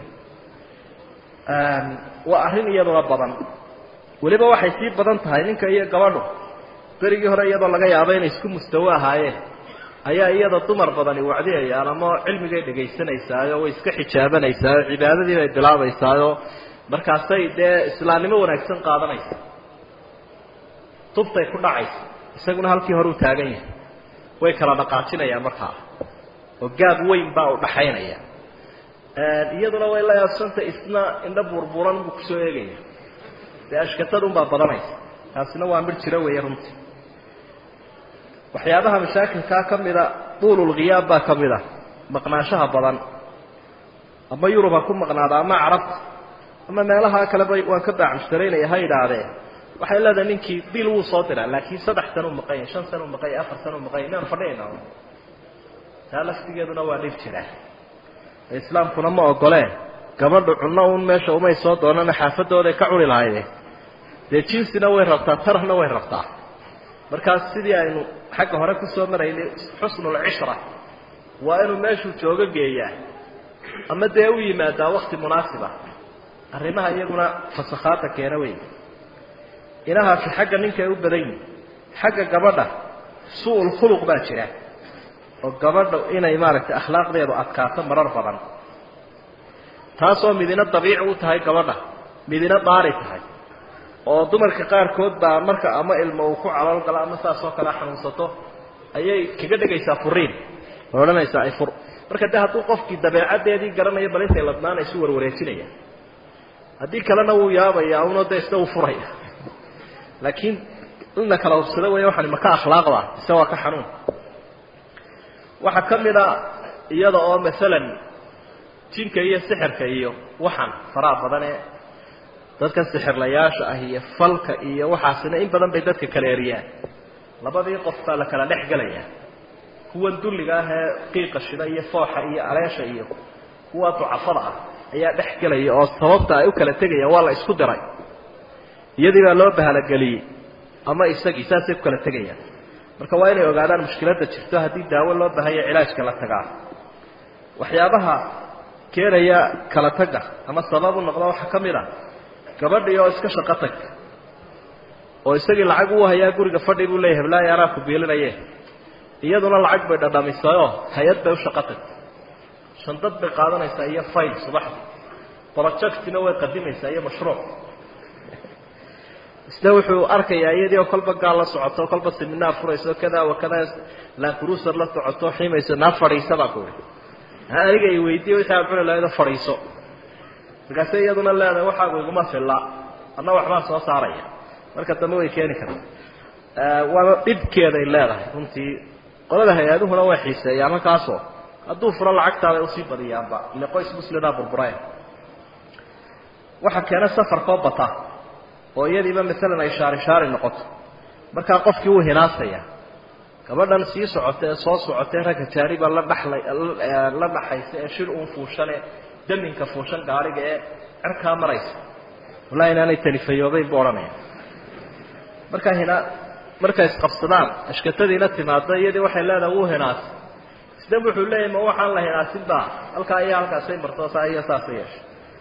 waa arrin iyaduna badan weliba waxay sii badan tahay ninka iyo gabadhu berigii hore iyadoo laga yaabo inay isku mustawo ahaayeen ayaa iyada dumar badani wacdiyayaan ama cilmigay dhagaysanaysaayo way iska xijaabanaysaao cibaadadii bay bilaabaysaayo markaasay dee islaamnimo wanaagsan qaadanaysa tubtay ku dhacaysa isaguna halkii hore u taagan yahay way kala dhaqaajinayaan markaa oo gaab weyn baa u dhaxaynaya iyaduna way la yaabsanta isna indho burburan buu kusoo eegaya dee ashkatadunbaa badanaysa taasina waa midh jiro weeye runtii waxyaabaha mashaakilkaa ka mida duululghiyaab baa ka mid a maqnaanshaha badan ama yurub ha ku maqnaada ama carabta ama meelaha kaleba waan ka baacmushtaraynaya ha idhaahdeen waxay leedahay ninkii bil wuu soo diraa laakiin saddex sana u maqanya shan sana u maqanya afar sana u maqanya inaan fadhinayna taa laftigeeduna waa dhib jira islaamkuna ma ogoleen gabadhu cunno un meesha umay soo doonana xaafadooday ka cuni lahayde dee jinsina way rabtaa tarahna way rabtaa markaas sidii aynu xagga hore kusoo maraynay xusnulcishra waa inuu meeshuu joogo geeyaa ama dee u yimaadaa wakti munaasiba arrimaha iyaguna fasakhaada keena wey inahaasi xagga ninkay u badan yihin xagga gabadha su-ul khuluq baa jira oo gabadha inay maaragtay akhlaaqdeedu adkaato marar badan taasoo midina dabiici u tahay gabadha midina daari tahay oo dumarka qaarkood baa marka ama ilmo uu ku calool galo ama saas oo kale xanuunsato ayay kaga dhegaysaa furiin oo odhanaysaa ay fur marka de hadduu qofkii dabeecaddeedii garanayo bal intay ladnaanaysu warwareejinaya haddii kalena wuu yaabaya uno de isna uu furaya laakiin in la kala hubsado wey waxani maka akhlaaqda ise waa ka xanuun waxaa ka mid a iyada oo masalan jinka iyo sixirka iyo waxan faraha badan ee dadka sixirlayaasha ah iyo falka iyo waxaasina in badan bay dadka kala eriyaan labadii qof baa la kala dhex gelaya kuwan dulliga ah ee qiiqa shida iyo fooxa iyo aleesha iyo kuwa ducafada ah ayaa dhex gelaya oo sababta ay u kala tegayaan waa la isku diray iyadii baa loo bahalogeliyey ama isagii saasay ku kala tegayaan marka waa inay ogaadaan mushkiladda jirto haddii daawo loo baahanya cilaajka la tagaa waxyaabaha keenaya kala tagga ama sabab u noqda waxaa ka mid a gabadhii oo iska shaqo tag oo isagii lacag uu hayaa guriga fadhi buu leeyahy hablaayo anaa ku biilinaye iyaduna lacag bay dhadhamisayoo hay-ad bay u shaqo tagtay shandad bay qaadanaysaa iyo fayl subaxdii projectina way qadimaysaa iyo mashruuc isna wuxuu arkayaa iyadii oo kolba gaal la socoto kolba seminaar furayso kada wa kada lancruser la socoto ximayso naa fadhiisa baa ku ihi aniga i weydiiye wixii aad cuni lahaydo fadhiiso markaase iyaduna leedahay waxaagu iguma filla adna waxbaan soo saaraya marka dambe way keeni karta waana dhibkeeday leedahay runtii qolada hay-aduhuna way xiiseeyaan halkaasoo hadduu furo lacagtaada usii badiyaanba ile qoys muslimaa burbureen waxaa keena safarkoo bata oo iyadiiba maalan ay shaari shaari noqoto markaa qofkii wuu hinaasaya gabadhan sii socota ee soo socotee ragga jaariba la dhalay la dhaxaysa ee shir uun fuushane daminka fuushan gaariga ee cerkaa maraysa wallahi inaanay talifayoobayn buu odhanaya markaa hina markay isqabsadaan ashkatadiina timaado iyadii waxay leedahay wuu hinaasay isna wuxuu leeyahy ma waxaan la hinaasinba halkaa iyo halkaasay marto saa iyo saasay yeeshay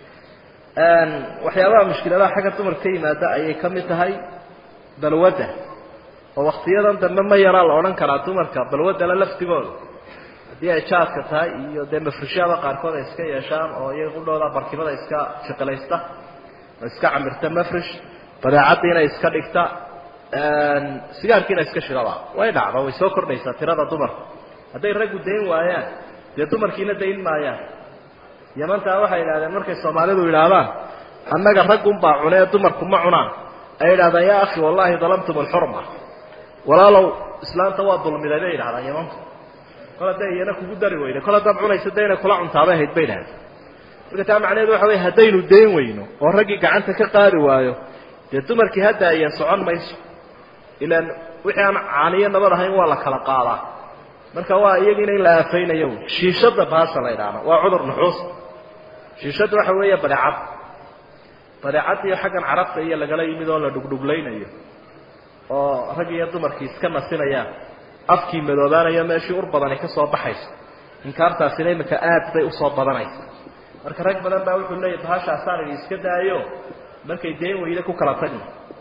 waxyaabaha mushkiladaha xagga dumarka ka yimaada ayay ka mid tahay balwadda oo waktiyadan dambe ma yaraa la odhan karaa dumarka balwaddala laftigooda haddii ay jaadka tahay iyo dee mafrishaada qaarkood ay iska yeeshaan oo iyaga qudhooda barkimada iska shiqilaysta oo iska camirta mafrish badeecaddiina iska dhigta sigaarkiina iska shidaba way dhacdo way soo kordhaysaa tirada dumarka hadday raggu dayn waayaan dee dumarkiina dayn maayaan yamantaa waxay idhahdeen markay soomaalidu yidhaahdaan annaga raggunbaa cune ee dumarku ma cunaan ay yidhahdaan yaa akhi wallahi dalamtum alxurma walaalow islaanta waa dulmiday bay yidhahdaan yamantu kol hadday iyana kugu dari weyda kol haddaad cunaysa dee inay kula cuntaabay ahayd bay idhahdeen marka taa macnaheedu waxa wey haddaynu dayn weyno oo raggii gacanta ka qaadi waayo dee dumarkii hadda ayan socon mayso ilaan wixii aan caaniyo nabad ahayn waa la kala qaadaa marka waa iyagiina in la aafaynayo shiishada baasha la ydhaahdo waa cudur nuxuus shiishadda waxa weeye badeecad badeecaddiiyo xaggan carabta iyo lagala yimid oo la dhugdhuglaynayo oo rag iyo dumarkii iska nasinayaan afkii madoobaanayo meeshii ur badani ka soo baxayso inkaartaasina iminka aad bay usoo badanaysa marka rag badan baa wuxuu leeyahy bahashaasaan idi iska daayo markay dayn weyda ku kala tagno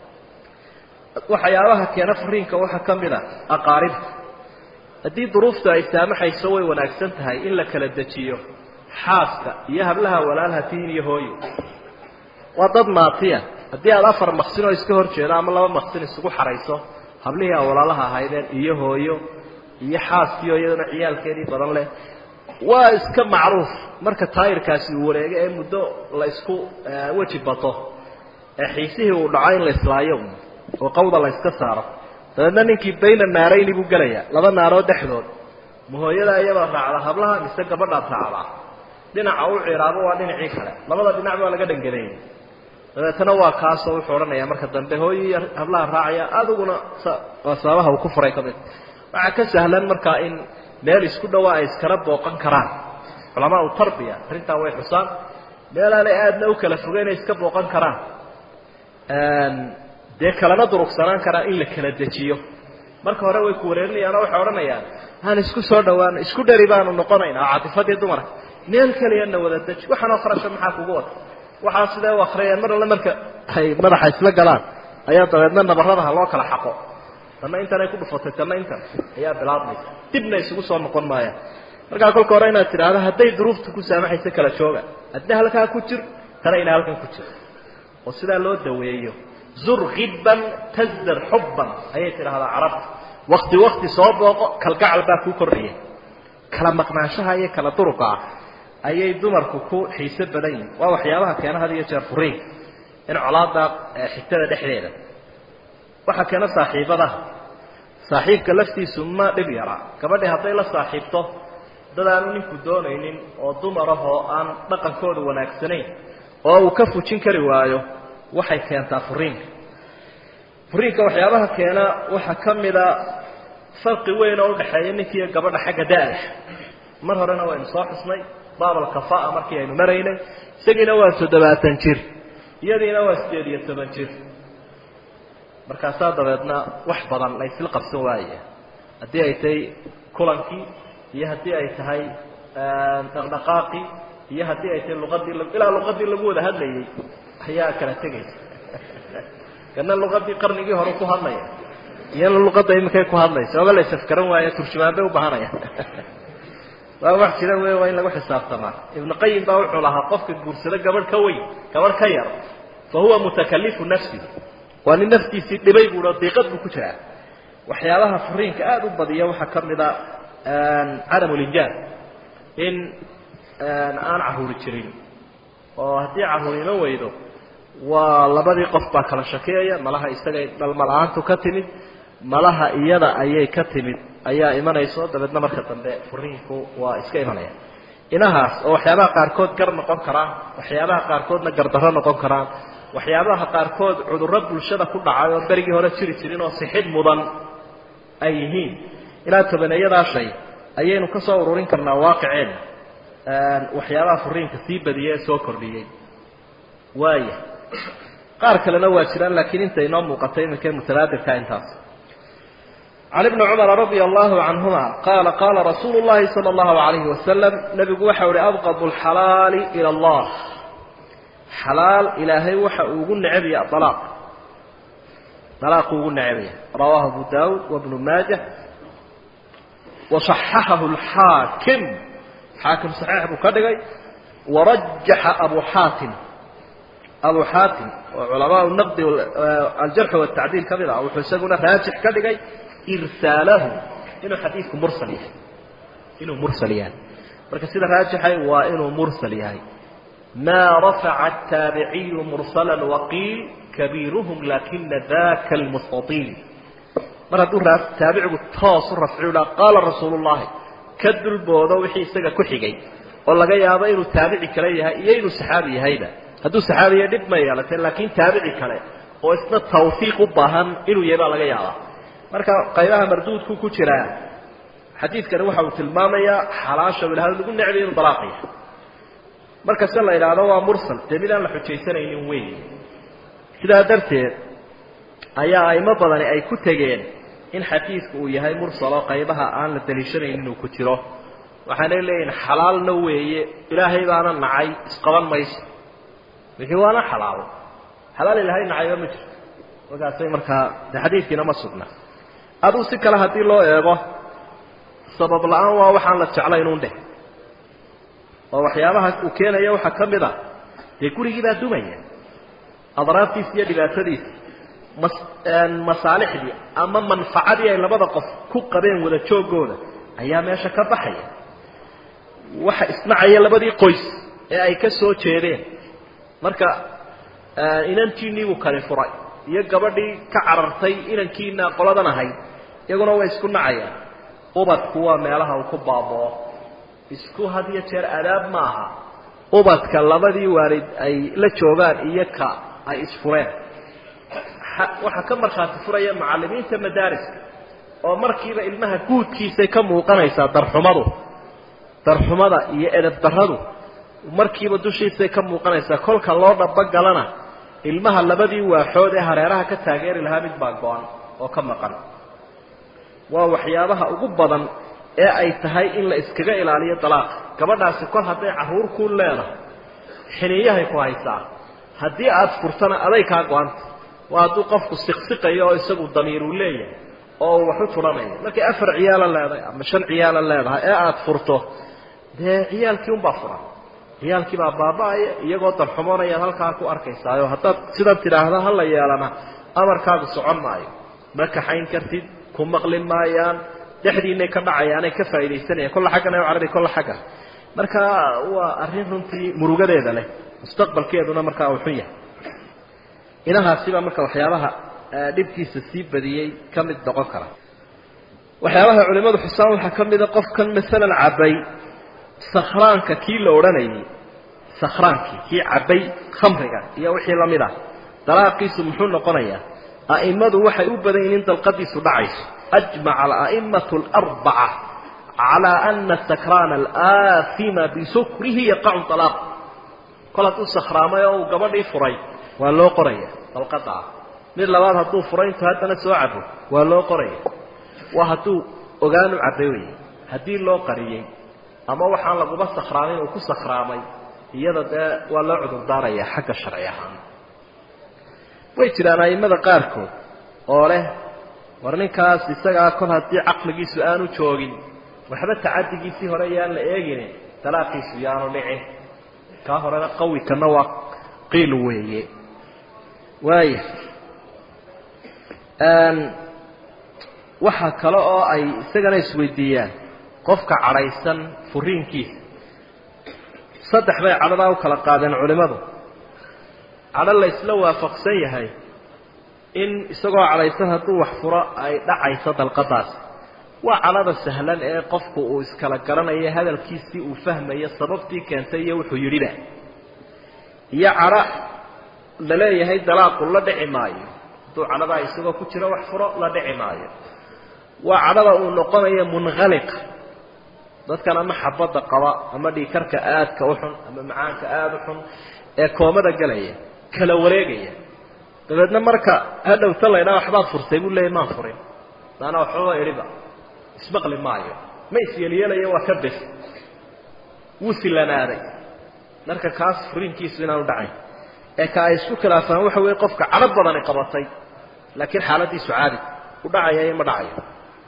waxyaabaha keena fariinka waxaa ka mid a aqaaribta haddii duruuftu ay saamaxayso way wanaagsan tahay in la kala dejiyo xaaska iyo hablaha walaalha tiin iyo hooyo waa dad maatiya haddii aada afar maqsin oo iska hor jeedo ama laba maqsin isugu xarayso hablihii a walaalaha ahaydeen iyo hooyo iyo xaaskiio iyadana ciyaalkeedii badan leh waa iska macruuf marka taayirkaasi uu wareego ee muddo la isku weji bato ee xiisihii uu dhaco in la islaayo oo qawda la iska saaro dabeedna ninkii bayna naarayni buu gelaya laba naarood dhexdood ma hooyada iyadoo raacda hablaha mise gabadhaad raacdaa dhinaca u ciraabo waa dhinacii kale labada dhinac baa laga dhangadeeyay dabeetana waa kaasoo wuxuu odhanaya marka dambe hooyo iyo hablaha raacaya adiguna waa sababaha uu ku furay ka mid waxaa ka sahlan markaa in meel isku dhawaa ay iskala booqan karaan culamaau tarbiya arrintaa way xusaan meel aanay aadna u kala fogeyn ay iska booqan karaan dee kalana durugsanaan karaa in la kala dejiyo marka hore way ku wareerinayaanoo waxay odhanayaan aan isku soo dhawaano isku dheri baanu noqonaynaa caatifadii dumarka meel keliyana wada deji waxaanoo kharasha maxaa kugu wata waxaa sidee u akriyayaan mar alle marka ay madaxa isla galaan ayaa dabeedna nabaradaha loo kala xaqo tanna intanay ku dhufatay tanna intan ayaa bilaabmaysa dibna isugu soo noqon maayaan markaa kolka hore inaad tidhaahdo hadday duruufta ku saamaxaysa kala jooga adna halkaa ku jir tana ina halkan ku jir oo sidaa loo daweeyo zur khibban tasdar xubban ayay tidhaahdaa carabta wakti wakti soo booqo kalgacal baa kuu kordhaya kala maqnaanshaha iyo kala duruqa ah ayay dumarku ku xiise badan yihin waa waxyaabaha keena had iyo jeer furiinka in colaada xigtada dhexdeeda waxaa keena saaxiibadaha saaxiibka laftiisu ma dhib yaraa gabadhi hadday la saaxiibto dad aanu ninku doonaynin oo dumar ah oo aan dhaqankooda wanaagsanayn oo uu ka fujin kari waayo waxay keentaa furiinka furiinka waxyaabaha keena waxaa ka mida farqi weyn oo udhaxeeya ninkiiyo gabadha xagga da-da mar horena waynu soo xusnay baabal kafaa markii aynu maraynay isagiina waa toddobaatan jir iyadiina waa sideed iyo toban jir markaasaa dabeedna wax badan laysla qabsan waaya haddii ay tahay kulankii iyo haddii ay tahay dhaqdhaqaaqii iyo haddii ay tahay luqadii ilaa luqadii lagu wada hadlayay ayaa kala tegaysa kana luqadii qarnigii hore ku hadlaya iyana luqadda iminkay ku hadlaysa oba la isafgaran waaya turjumaan bay ubahanaya waa wax jira wey waa in lagu xisaabtamaa ibnu qayim baa wuxuu lahaa qofka guursado gabadh ka weyn gabadh ka yar fa huwa mutakalifu nafsi waa nin naftiisii dhibay buuo diiqad buu ku jiraa waxyaabaha furiinka aada u badiya waxaa ka mid a cadam linjaab in aan caruuri jirin oo haddii caruur ima weydo waa labadii qof baa kala shakiyaya malaha isagay dhalmala-aantu ka timid malaha iyada ayay ka timid ayaa imanayso dabeedna marka dambe furiinku waa iska imanaya inahaas oo waxyaabaha qaarkood gar noqon karaan waxyaabaha qaarkoodna gardarro noqon karaan waxyaabaha qaarkood cudurro bulshada ku dhacay oo berigii hore jiri jirin oo sixid mudan ay yihiin ilaa tobaneeyadaa shay ayaynu ka soo ururin karnaa waaqiceenna waxyaabaha furiinka sii badiyey ee soo kordhiyey waaya qaar kalena waa jiraan laakiin inta inoo muuqatay iminka mutalaadirka intaas can ibni cumara radia allahu canhuma qaala qaala rasuulu llahi sala allahu alayhi wasalam nebigu waxau ihi abqadu alxalaali ila allah xalaal ilaahay waxa uu ugu necebaya alaaq alaaqu ugu necebaya rawaahu abu daawud wabnu maajah waصaxaxahu alxaakim xaakim saxiix buu ka dhigay warajaxa abu xaatim abu xaatim oo culamaa naqdi aljarxi watacdiil ka mid ah wuxuu isaguna raajix ka dhigay irsaalahu inuu xadiidku mursal yahay inuu mursal yahay marka sida raajixay waa inuu mursal yahay ma rafaca الtaabiciyu mursala waqiil kabiiruhum lakina daka almustaiil mar hadduu taabicigu toos u rafciu ha qaala rasuulu llahi ka dulboodo wixii isaga ku xigay oo laga yaabo inuu taabici kale yahay iyo inuu saxaabi yahayba hadduu saxaabiya dhib ma yeelatee laakiin taabici kale oo isna tawfiiq u baahan inuu yahay baa laga yaabaa marka qaybaha marduudku ku jiraa xadiidkani waxa uu tilmaamayaa xalaasha ilahay lagu necbay inuu dalaaq yahay markase la idhaahdo waa mursal dee mid aan la xujaysanaynin weyn sidaa darteed ayaa aimo badani ay ku tegeen in xadiidku uu yahay mursal oo qaybaha aan la daliishanayn inuu ku jiro waxaanay leeyihin xalaalna weeye ilaahay baana nacay isqaban mayso wixii waana xalaal xalaal ilaahay nacayba ma jirto markaasay markaa de xadiidkiina ma sugna aduu si kale haddii loo eego sabab la-aan waa waxaan la jeclayn un dheh oo waxyaabaha uu keenaya waxaa ka mid a dee gurigii baa dumaya adraartiisa iyo dhibaatadiisa mas masaalixdii ama manfacadii ay labada qof ku qabeen wada joogooda ayaa meesha ka baxaya waxa isnacaya labadii qoys ee ay ka soo jeedeen marka inantiinii buu kali furay iyo gabadhii ka carartay inankiina qoladan ahayd iyaguna way isku nacayaan ubadku waa meelaha uu ku baaboo isku had iyo jeer adaab ma aha ubadka labadii waalid ay la joogaan iyo ka ay isfureen waxaa ka markhaati furaya macallimiinta madaariska oo markiiba ilmaha guudkiisay ka muuqanaysaa darxumadu darxumada iyo edab darradu markiiba dushiisay ka muuqanaysaa kolka loo dhabogalana ilmaha labadii waaxood ee hareeraha ka taageeri lahaa mid baa go-an oo ka maqan waa waxyaabaha ugu badan ee ay tahay in la iskaga ilaaliyo dalaaqa gabadhaasi kol hadday carruur ku leedahay xiniyahay ku haysaa haddii aada furtana aday kaa go-anta waa hadduu qofku siqsiqayo oo isagu damiiruu leeyahay oo uu wax u turanayo markay afar ciyaala leedahay ama shan ciyaala leedahay ee aada furto dee ciyaalkii unbaa furan ciyaalkii baa baaba-aya iyagoo dalxumoonayad halkaa ku arkaysaayo haddaad sidan tidhaahda hala yeelana amarkaagu socon maayo ma kaxayn kartid ku maqli maayaan dhexdiinay ka dhacayaanay ka faa'iidaysanayaan kolla xaggan ay carabi kolla xaggan marka waa arrin runtii murugadeeda leh mustaqbalkeeduna markaa uu xun yahay inahaasiba marka waxyaabaha dhibkiisa sii badiyey ka mid noqon kara waxyaabaha culimadu xusaan waxaa ka mida qofkan masalan cabay sakhraanka kii la odhanayay sakhraankii kii cabay khamriga iyo wixii lamid ah dalaaqiisu muxuu noqonayaa a'immadu waxay u badan yihin in dalqadiisu dhacayso ajmaca ala'imatu alarbaca calaa ana sakraana alaafima bisukrihi yaqacu talaaq kol hadduu sakhraamay oo uu gabadhii furay waa loo qoraya dalqada ah mid labaad hadduu furay intuu haddana soo cabo waa loo qoraya waa hadduu ogaanu cabay wey haddii loo qariyey ama waxaan laguba sakhraamin uu ku sakhraamay iyada dee waa loo cudurdaaraya xagga sharci ahaan way jiraan a'immada qaarkood oo leh war ninkaas isagaa kol haddii caqligiisu aanu joogin waxba tacadigiisii hore yaan la eegin dalaaqiisu yaanu dhicin kaa horena qawi kana waa qiil weeye waaya waxaa kale oo ay isagana isweydiiyaan qofka cadhaysan furiinkiisa saddex bay cadhadaa u kala qaadeen culimmadu cadho la isla waafaqsan yahay in isagoo cadhaysan hadduu wax furo ay dhacayso dalqadaasi waa cadhada sahlan ee qofku uu iskala garanayo hadalkiisii uu fahmayo sababtii keentay iyo wuxuu yidhiba iyo cadho la leeyahay dalaaqu la dhici maayo hadduu cadhadaa isagoo ku jiro wax furo la dhici maayo waa cadhada uu noqonayo munkhaliqa dadkan ama xabadda qaba ama dhiikarka aadka u xun ama macaanka aada u xun ee koomada gelaya kala wareegaya dabeedna marka hadhowta la ydhaha waxbaad furtay buu leeyay maan furin maanaa waxbaba idhiba ismaqli maayo ma isyeelyeelayo waa ka bes wuu silanaaday marka kaas furiinkiisu inaanu dhacayn ee ka ay isku khilaafaan waxa weeye qofka cadho badani qabatay laakiin xaaladiisu caadi u dhacaya iyo ma dhacayo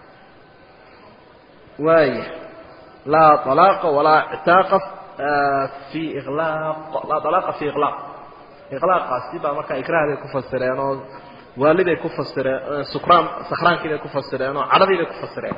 waaya laa alaaqa walaa ictaaqa fi ilaaq laa alaaqa fi iqlaaq iqlaaqaasi baa markaa ikraah bay ku fasireen oo waali bay ku fasireen sukraan sakhraankii bay ku fasireen oo cadhadii bay ku fasireen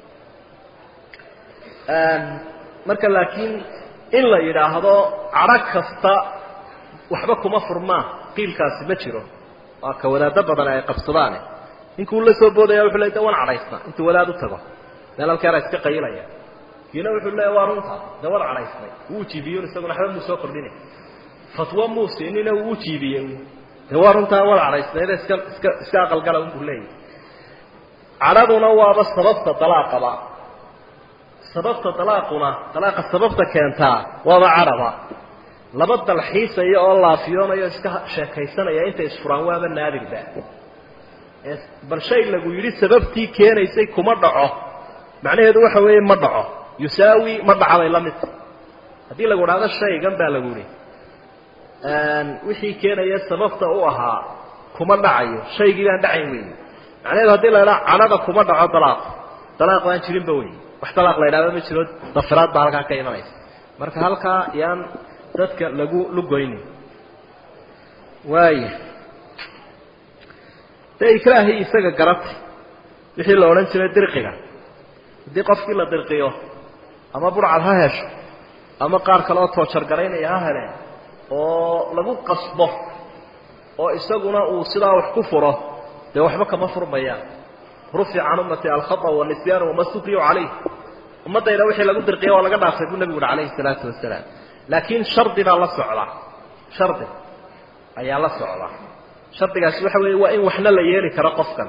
marka laakiin in la yidhaahdo cadho kasta waxba kuma furmaa qiilkaasi ma jiro waa ka wadaado badan ay qabsadaane ninkuu la soo boodaya wuxuu le de wan cadhaysna intuu wadaad u tago meel halkeera iska qayilaya kiina wuxuu leeya waa runta de wan cadhaysnay wuu jiibiyon isaguna waxba muu soo kordhinay fatwo muu siinina wuu jiibiyey de waa runtaa wan cadhaysnayda iska iska iska aqalgala unbuu leeyahy cadhaduna waaba sababta dalaaqaba sababta dalaaquna dalaaqa sababta keentaa waaba cadhaba laba dalxiisaya oo laafiyoonayo iska sheekaysanaya intay isfuraan waaba naadirba bal shay lagu yidhi sababtii keenaysay kuma dhaco macnaheedu waxa weeye ma dhaco yusaawi ma dhacday la mid haddii lagu dhahdo shaygan baa lagu yihi wixii keenaya sababta u ahaa kuma dhacayo shaygii baan dhacayn wey macnaheedu haddii la idhaha cadhada kuma dhaco dalaaq dalaaq baan jirinba wey wax dalaaq la idhahdo ma jiro dafiraad baa halkaa ka imanaysa marka halkaa yaan dadka lagu lugoynin waaya dee ikraahii isaga garatay wixii la odhan jiray dirqiga haddii qofkii la dirqiyo ama burcad ha hesho ama qaar kale oo toojargaraynaya ha heleen oo lagu qasbo oo isaguna uu sidaa wax ku furo dee waxba kama furmayaan rufica can ummati alkhata wanisyaanu wama sukriyu calayh ummaddayda wixii lagu dirqiya waa laga dhaafay buu nebigu uhi calayhi salaatu wasalaam laakiin shardi baa la socda shardi ayaa la socda shardigaasi waxa weeye waa in waxna la yeeli karo qofkan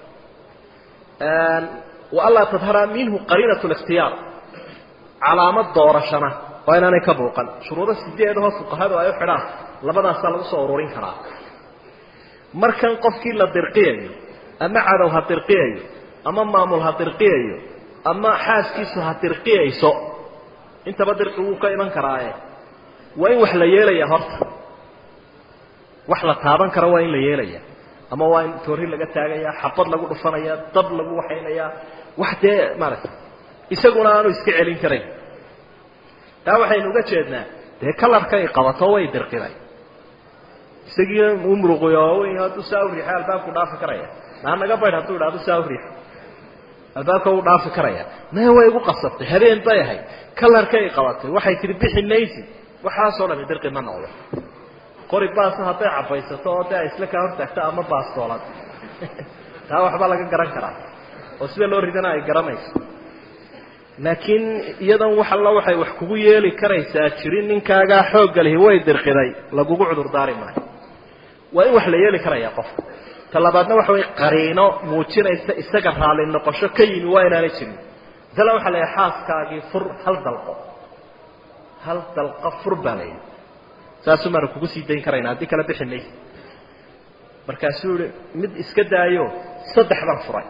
wa anlaa tadhara minhu qariinat likhtiyaar calaamad doorashana waa inaanay ka buuqan shuruudo sideedahoo fuqahadu ay u xidhaan labadaasaa lagu soo ururin karaa markan qofkii la dirqiyayo ama cadow ha dirqiyayo ama maamul ha dirqiyayo ama xaaskiisu ha dirqiyayso intaba dirqi wuu ka iman karaaye waa in wax la yeelaya horta wax la taaban karo waa in la yeelaya ama waa in toori laga taagaya xabad lagu dhufanaya dab lagu waxaynayaa wax dee maaragta isaguna aanu iska celin karayn taa waxaynu uga jeednaa dee kalarkay qabato way dirqiday isagiina uu muruqiyo hadduu saa u riixay albaabku dhaafi karaya naa naga baydh hadduu idhahdo saa u riixo albaabka wuu dhaafi karaya maya way igu qasabtay habeen bay ahayd kalarkay qabatay waxay tihi bixi maysi waxaasoo dhami dirqi ma noqdo qori baasa hadday cabaysato oo dee ay isla kaa hortaagto ama baastoolad taa waxbaa laga garan karaa oo sida loo ridana ay garanayso laakiin iyadan wax alla waxay wax kugu yeeli karaysaa jirin ninkaagaa xoogga lihi way dirqiday lagugu cudurdaari maayo waa in wax la yeeli karaya qofka ta labaadna waxa way qariino muujinaysa isaga raalli noqosho ka yimi waa inaanay jirin masala waxa la yahay xaaskaagii fur hal dalqo hal dalqo fur baa la yidhi saasuu maanu kugu sii dayn karayna haddii kala bixi maysa markaasuu yihi mid iska daayo saddex baan furay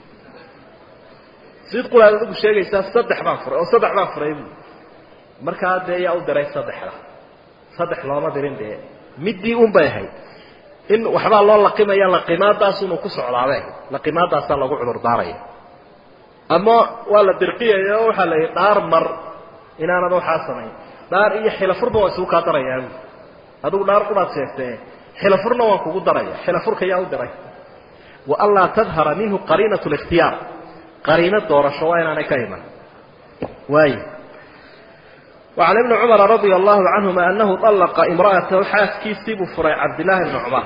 sid qulaad adigu sheegaysaa saddex baan furay oo saddex baan furay buui markaa dee yaa u diray saddexda saddex looma dirin dee middii un bay ahayd in waxbaa loo laqimaya laqimaadaasunu ku socdaabe laqimaadaasaa lagu cudurdaaraya ama waa la dirqiyaya oo waxaa la yidhi dhaar mar inaanad waxaa samayn dhaar iyo xilafurba waa isugu kaa darayaa buui adigu dhaar quraad sheegtee xilafurna waan kugu daraya xilafurka yaa u diray wa anlaa tadhara minhu qariinat likhtiyaar qariino doorasho waa inaanay ka iman waayo وعن ابن cمر رضي الله عنهma أنه طلقa امرأaته xaaskiisii buu furay cabdاللahi بن cمر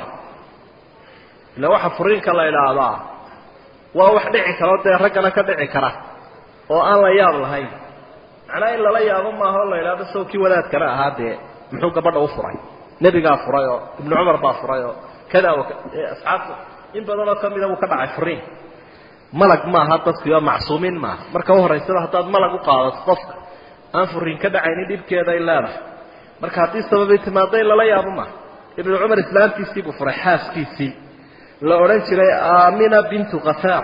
ila waxa furiinka la idhaahdaa waa wax dhici karo dee raggana ka dhici kara oo aan la yaab lahayn macnaa in lala yaabo maaha o la idhahdo saw kii wadaadkana ahaa dee muxuu gabadha u furay nebigaa furay oo iبن cمar baa furay oo kada asxaabta in badanoo kamida buu ka dhacay furiin malag maaha dadkii oo macsuumiin maaha marka uhoraysaba haddaad malag u qaadato qofka aan furiin ka dhacaynin dhibkeeday leedahay marka haddii sababay timaado in lala yaabo maaha ibnu cumar islaamtiisii buu furay xaaskiisii la odhan jiray aamina bintu kafaar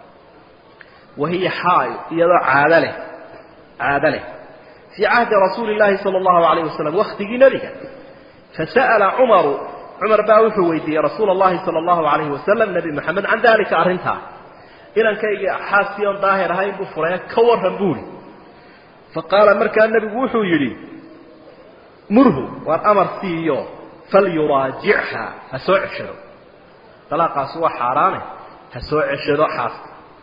wa hiya xaayo iyadoo caado leh caado leh fii cahdi rasuuli llaahi sala allahu alayh wasalam waktigii nebiga fasa'ala cumaru cumar baa wuxuu weydiiyey rasuula allahi sala allahu alayhi wasalam nebi moxamed can dalika arrintaa inankayga xaaskii oon daahir ahayn buu furay ka warran buuri faqaala markaa nebigu wuxuu yidhi murhu waar amar siiyo falyuraajichaa ha soo ceshado dalaaqaasi waa xaaraane ha soo ceshado xaaska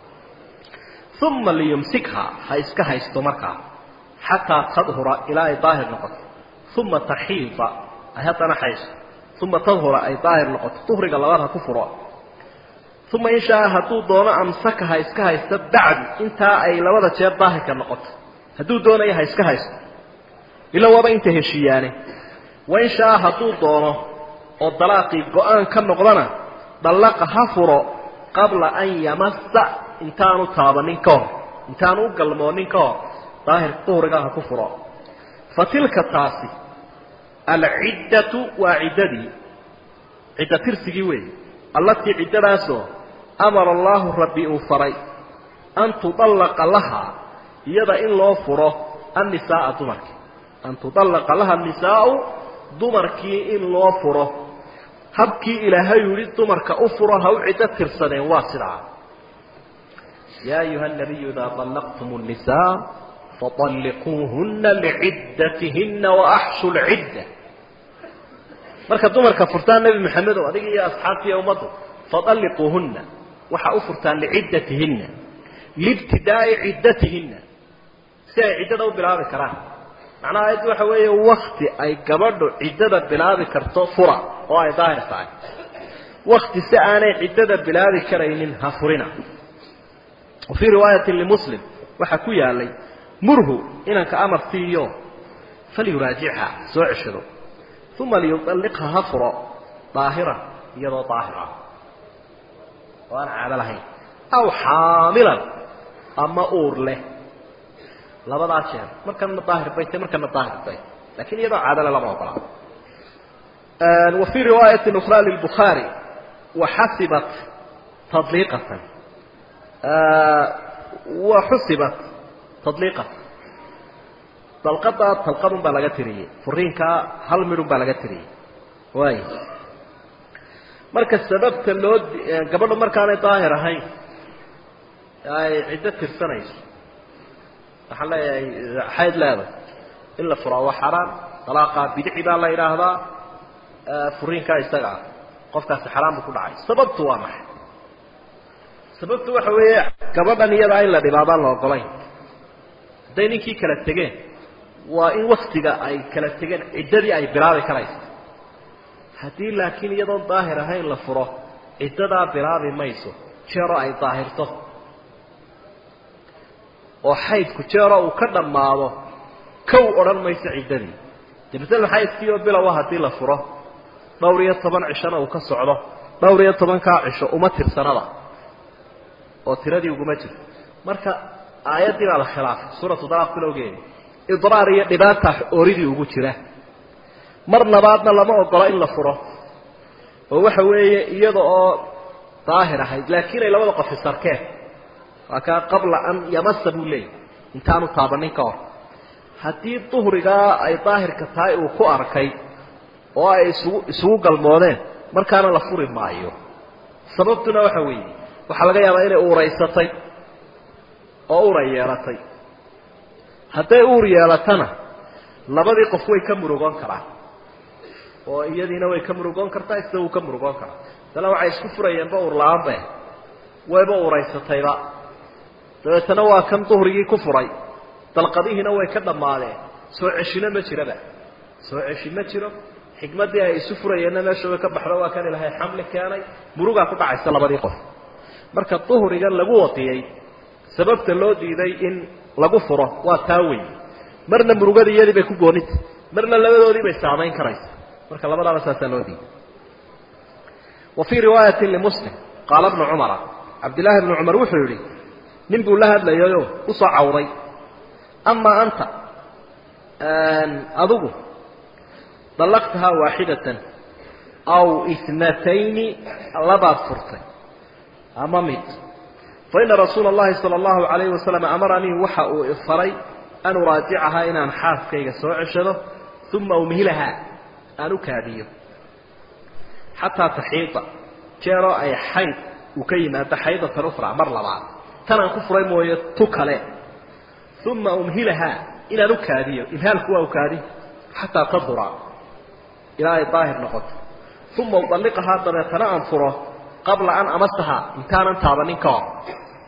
uma liyumsikhaa ha iska haysto markaa xataa tadhura ilaa ay daahir noqoto uma taxiida ay haddana haysto uma tadhura ay daahir noqoto duhriga labaad ha ku furo uma in shaa hadduu doono amsaka ha iska haysto bacdu intaa ay labada jeer daahirka noqoto hadduu doonayo ha iska haysto ila waaba inta heshiiyaane wain shaa hadduu doono oo dalaaqii go-aan ka noqdana dallaqa ha furo qabla an yamassa intaanu taabanin ka hor intaanu u galmoonin ka hor daahir duhriga ha ku furo fa tilka taasi alciddatu waa ciddadii cidda tirsigii weeye allatii ciddadaasoo amara allaahu rabbi uu faray an tudallaqa lahaa iyada in loo furo annisaaa dumarkii an tudallaqa laha annisaau dumarkii in loo furo habkii ilaahay yihi dumarka u furo ha u ciddo tirsadeen waa sidaa yaa ayuha nabiyu idaa طallaqtum الnisaa faطalliquuhuna liciddatihinna waaxshu lcidda marka dumarka furtaan nebi maxamed oo adiga iyo asxaabtii iyo ummaddu faطalliquuhuna waxaa u furtaan liciddatihinna liibtidaa'i ciddatihinna si ay ciddada u bilaabi karaan macnaha ayaddu waxa weeye wakti ay gabadhu ciddada bilaabi karto fura oo ay daahir tahay wakti si aanay ciddada bilaabi karaynin ha furina wa fii riwaayati limuslim waxaa ku yaalay murhu inanka amar siiyo falyuraajichaa soo ceshado uma liyualliqha ha furo daahiran iyadoo daahir ah oo aan caado lahayn aw xaamilan ama uur leh labadaa jeer markana daahir bay tahy markana daahir bay lakin iyadoo caadale lama ogolaa wa fii riwaayati ukra lilbukhaari waxasibat tadliiqatan wa xusibat tadliiqatan dalqadaa talqadun baa laga tiriyey furiinkaa hal midhun baa laga tiriyey waay marka sababta loo gabadhu markaanay daahir ahayn ay ciddo tirsanayso waxaan leeyahay xayd leedahay in la furaa waa xaraan dalaaqaa bidci baa la yidhaahdaa furiinkaa isaga ah qofkaasi xaraan buu ku dhacay sababtu waa maxay sababtu waxa weeye gabadhan iyadaa in la dhibaabaan la ogolayn hadday ninkii kala tegeen waa in waktiga ay kala tegeen ciddadii ay bilaabi karayso haddii laakiin iyadoon daahir ahayn la furo ciddadaa bilaabi mayso jeero ay daahirto oo xaydku jeero uu ka dhammaado kow odhan mayso ciddadii de masala xaydkiioo bilowa haddii la furo dhowr iyo toban cishona uu ka socdo dhowr iyo tobankaa cisho uma tirsanada oo tiradii uguma jirto marka aayaddii baa la khilaafay suuratu dalaaq bilowgeedi idraar iyo dhibaata ooridii ugu jira mar labaadna lama ogola in la furo oo waxa weeye iyada oo daahir ahayd laakiin ay labada qof isarkeen waa kaa qabla an yamasa buu leeyay intaanu taabanin ka hor haddii duhrigaa ay daahirka tahay uu ku arkay oo ay isugu isugu galmoodeen markaana la furi maayo sababtuna waxa weeye waxaa laga yaabaa inay uuraysatay oo uray yeelatay hadday uur yeelatana labadii qof way ka murugoon karaan oo iyadiina way ka murugoon kartaa isna wuu ka murugoon karaa dana waxay isku furayeenba uur la-aanbe wayba uuraysatayba dabeetana waa kan duhrigii ku furay dalqadihiina way ka dhammaadeen soo ceshino ma jiraba soo ceshi ma jiro xikmaddii ay isu furayeenna meeshooda ka baxdo waa kan ilahay xamli keenay murugaa ku dhacaysa labadii qof marka duhrigan lagu wadiyey sababta loo diiday in lagu furo waa taa wey marna murugada iyadii bay ku goonita marna labadoodii bay saamayn karaysa marka labadaaba saasaa loo diiday wa fii riwaayati limuslim qaala bnu cumara cabdillaahi bnu cumar wuxuu yidhi nin buu la hadlayayo usoo cawday amaa anta adigu dallaqtahaa waaxidatan aw itnatayni labaad furtay ama mid faina rasuula اllahi salى اllahu alayhi wasalam amaranii waxa uu ifaray an uraajicahaa inaan xaaskayga soo ceshado uma umhilahaa aan u kaadiyo xataa taxiida jeeroo ay xayd uu ka yimaado xaydatan ukhra mar labaad tanaan ku furay mooye tu kale uma umhilahaa inaan u kaadiyo imhaalku waa ukaadi xataa tadura ilaa ay daahir noqoto uma udalliqahaa dabeetana aan furo qabla an amasaha intaanan taabanin ka hor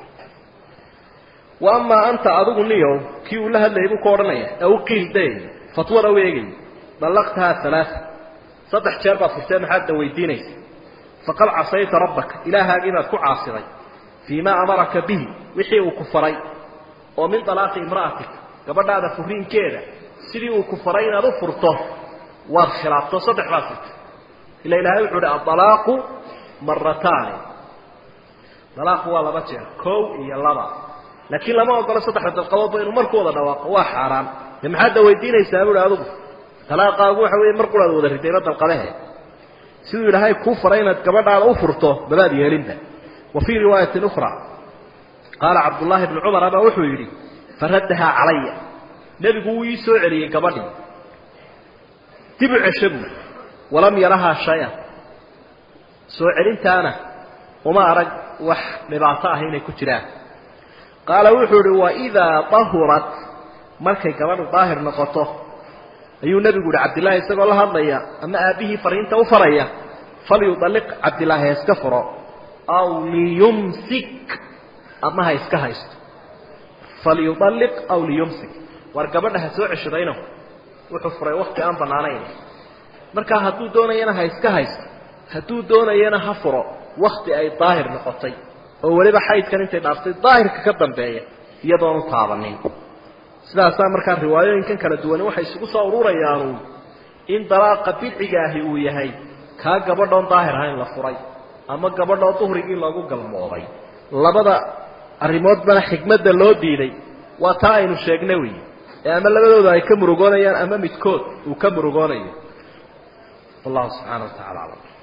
wa amaa anta adigu niyow kii uu la hadlayay buu ka odhanaya ee u qiil day fatwada u eegay dallaqtahaa alaaa saddex jeer baad furtee maxaad da weydiinaysa faqad casayta rabbaka ilaahaaga inaad ku caasiday fii maa amaraka bihi wixii uu ku faray oo min dalaaqi imra'atik gabadhaada furiinkeeda sidii uu ku faray inaad u furto waad khilaafto saddex baad furtay ila ilahay wuxuu uhi adalaaqu marataani dalaaqu waa laba jeer kow iyo laba laakiin lama ogolo saddexda dalqadoodba inuu marku wada dhawaaqo waa xaaraan de maxaad da weydiinaysaa buuhi adigu dalaaqaagu waxa weeye mar quraad wada ridayba dalqadahe siduu ilaahay kuu faray inaad gabadhaada u furto mabaad yeelinba wa fii riwaayatin ukhra qaala cabdullaahi bnu cumar baa wuxuu yidhi faraddahaa calaya nebigu wuu ii soo celiyey gabadhii dib u cesho buui walam yarahaa shay-an soo celintaana uma arag wax dhibaato ah inay ku jiraan qaala wuxuu ihi waidaa dahurat markay gabadhu daahir noqoto ayuu nebigu yihi cabdillaahi isagoo la hadlaya ama aabbihii fariinta u faraya falyudalliq cabdillaahi ha iska furo aw liyumsik ama ha iska haysto falyudalliq aw liyumsik war gabadha ha soo ceshadayno wuxuu furay wakti aan bannaanayn markaa hadduu doonayana ha iska haysto hadduu doonayana ha furo wakti ay daahir noqotay oo weliba xaydkan intay dhaaftay daahirka ka dambeeya iyadoonu taabanin sidaasaa markaa riwaayooyinkan kala duwani waxay isugu soo ururayaanu in dalaaqa bidciga ahi uu yahay kaa gabadhoon daahir ahayn la furay ama gabadhoo duhrigii loogu galmooday labada arrimoodbana xikmadda loo diiday waa taa aynu sheegna wey ee ama labadooda ay ka murugoonayaan ama midkood uu ka murugoonayo wallahu subxaana wa tacala aclam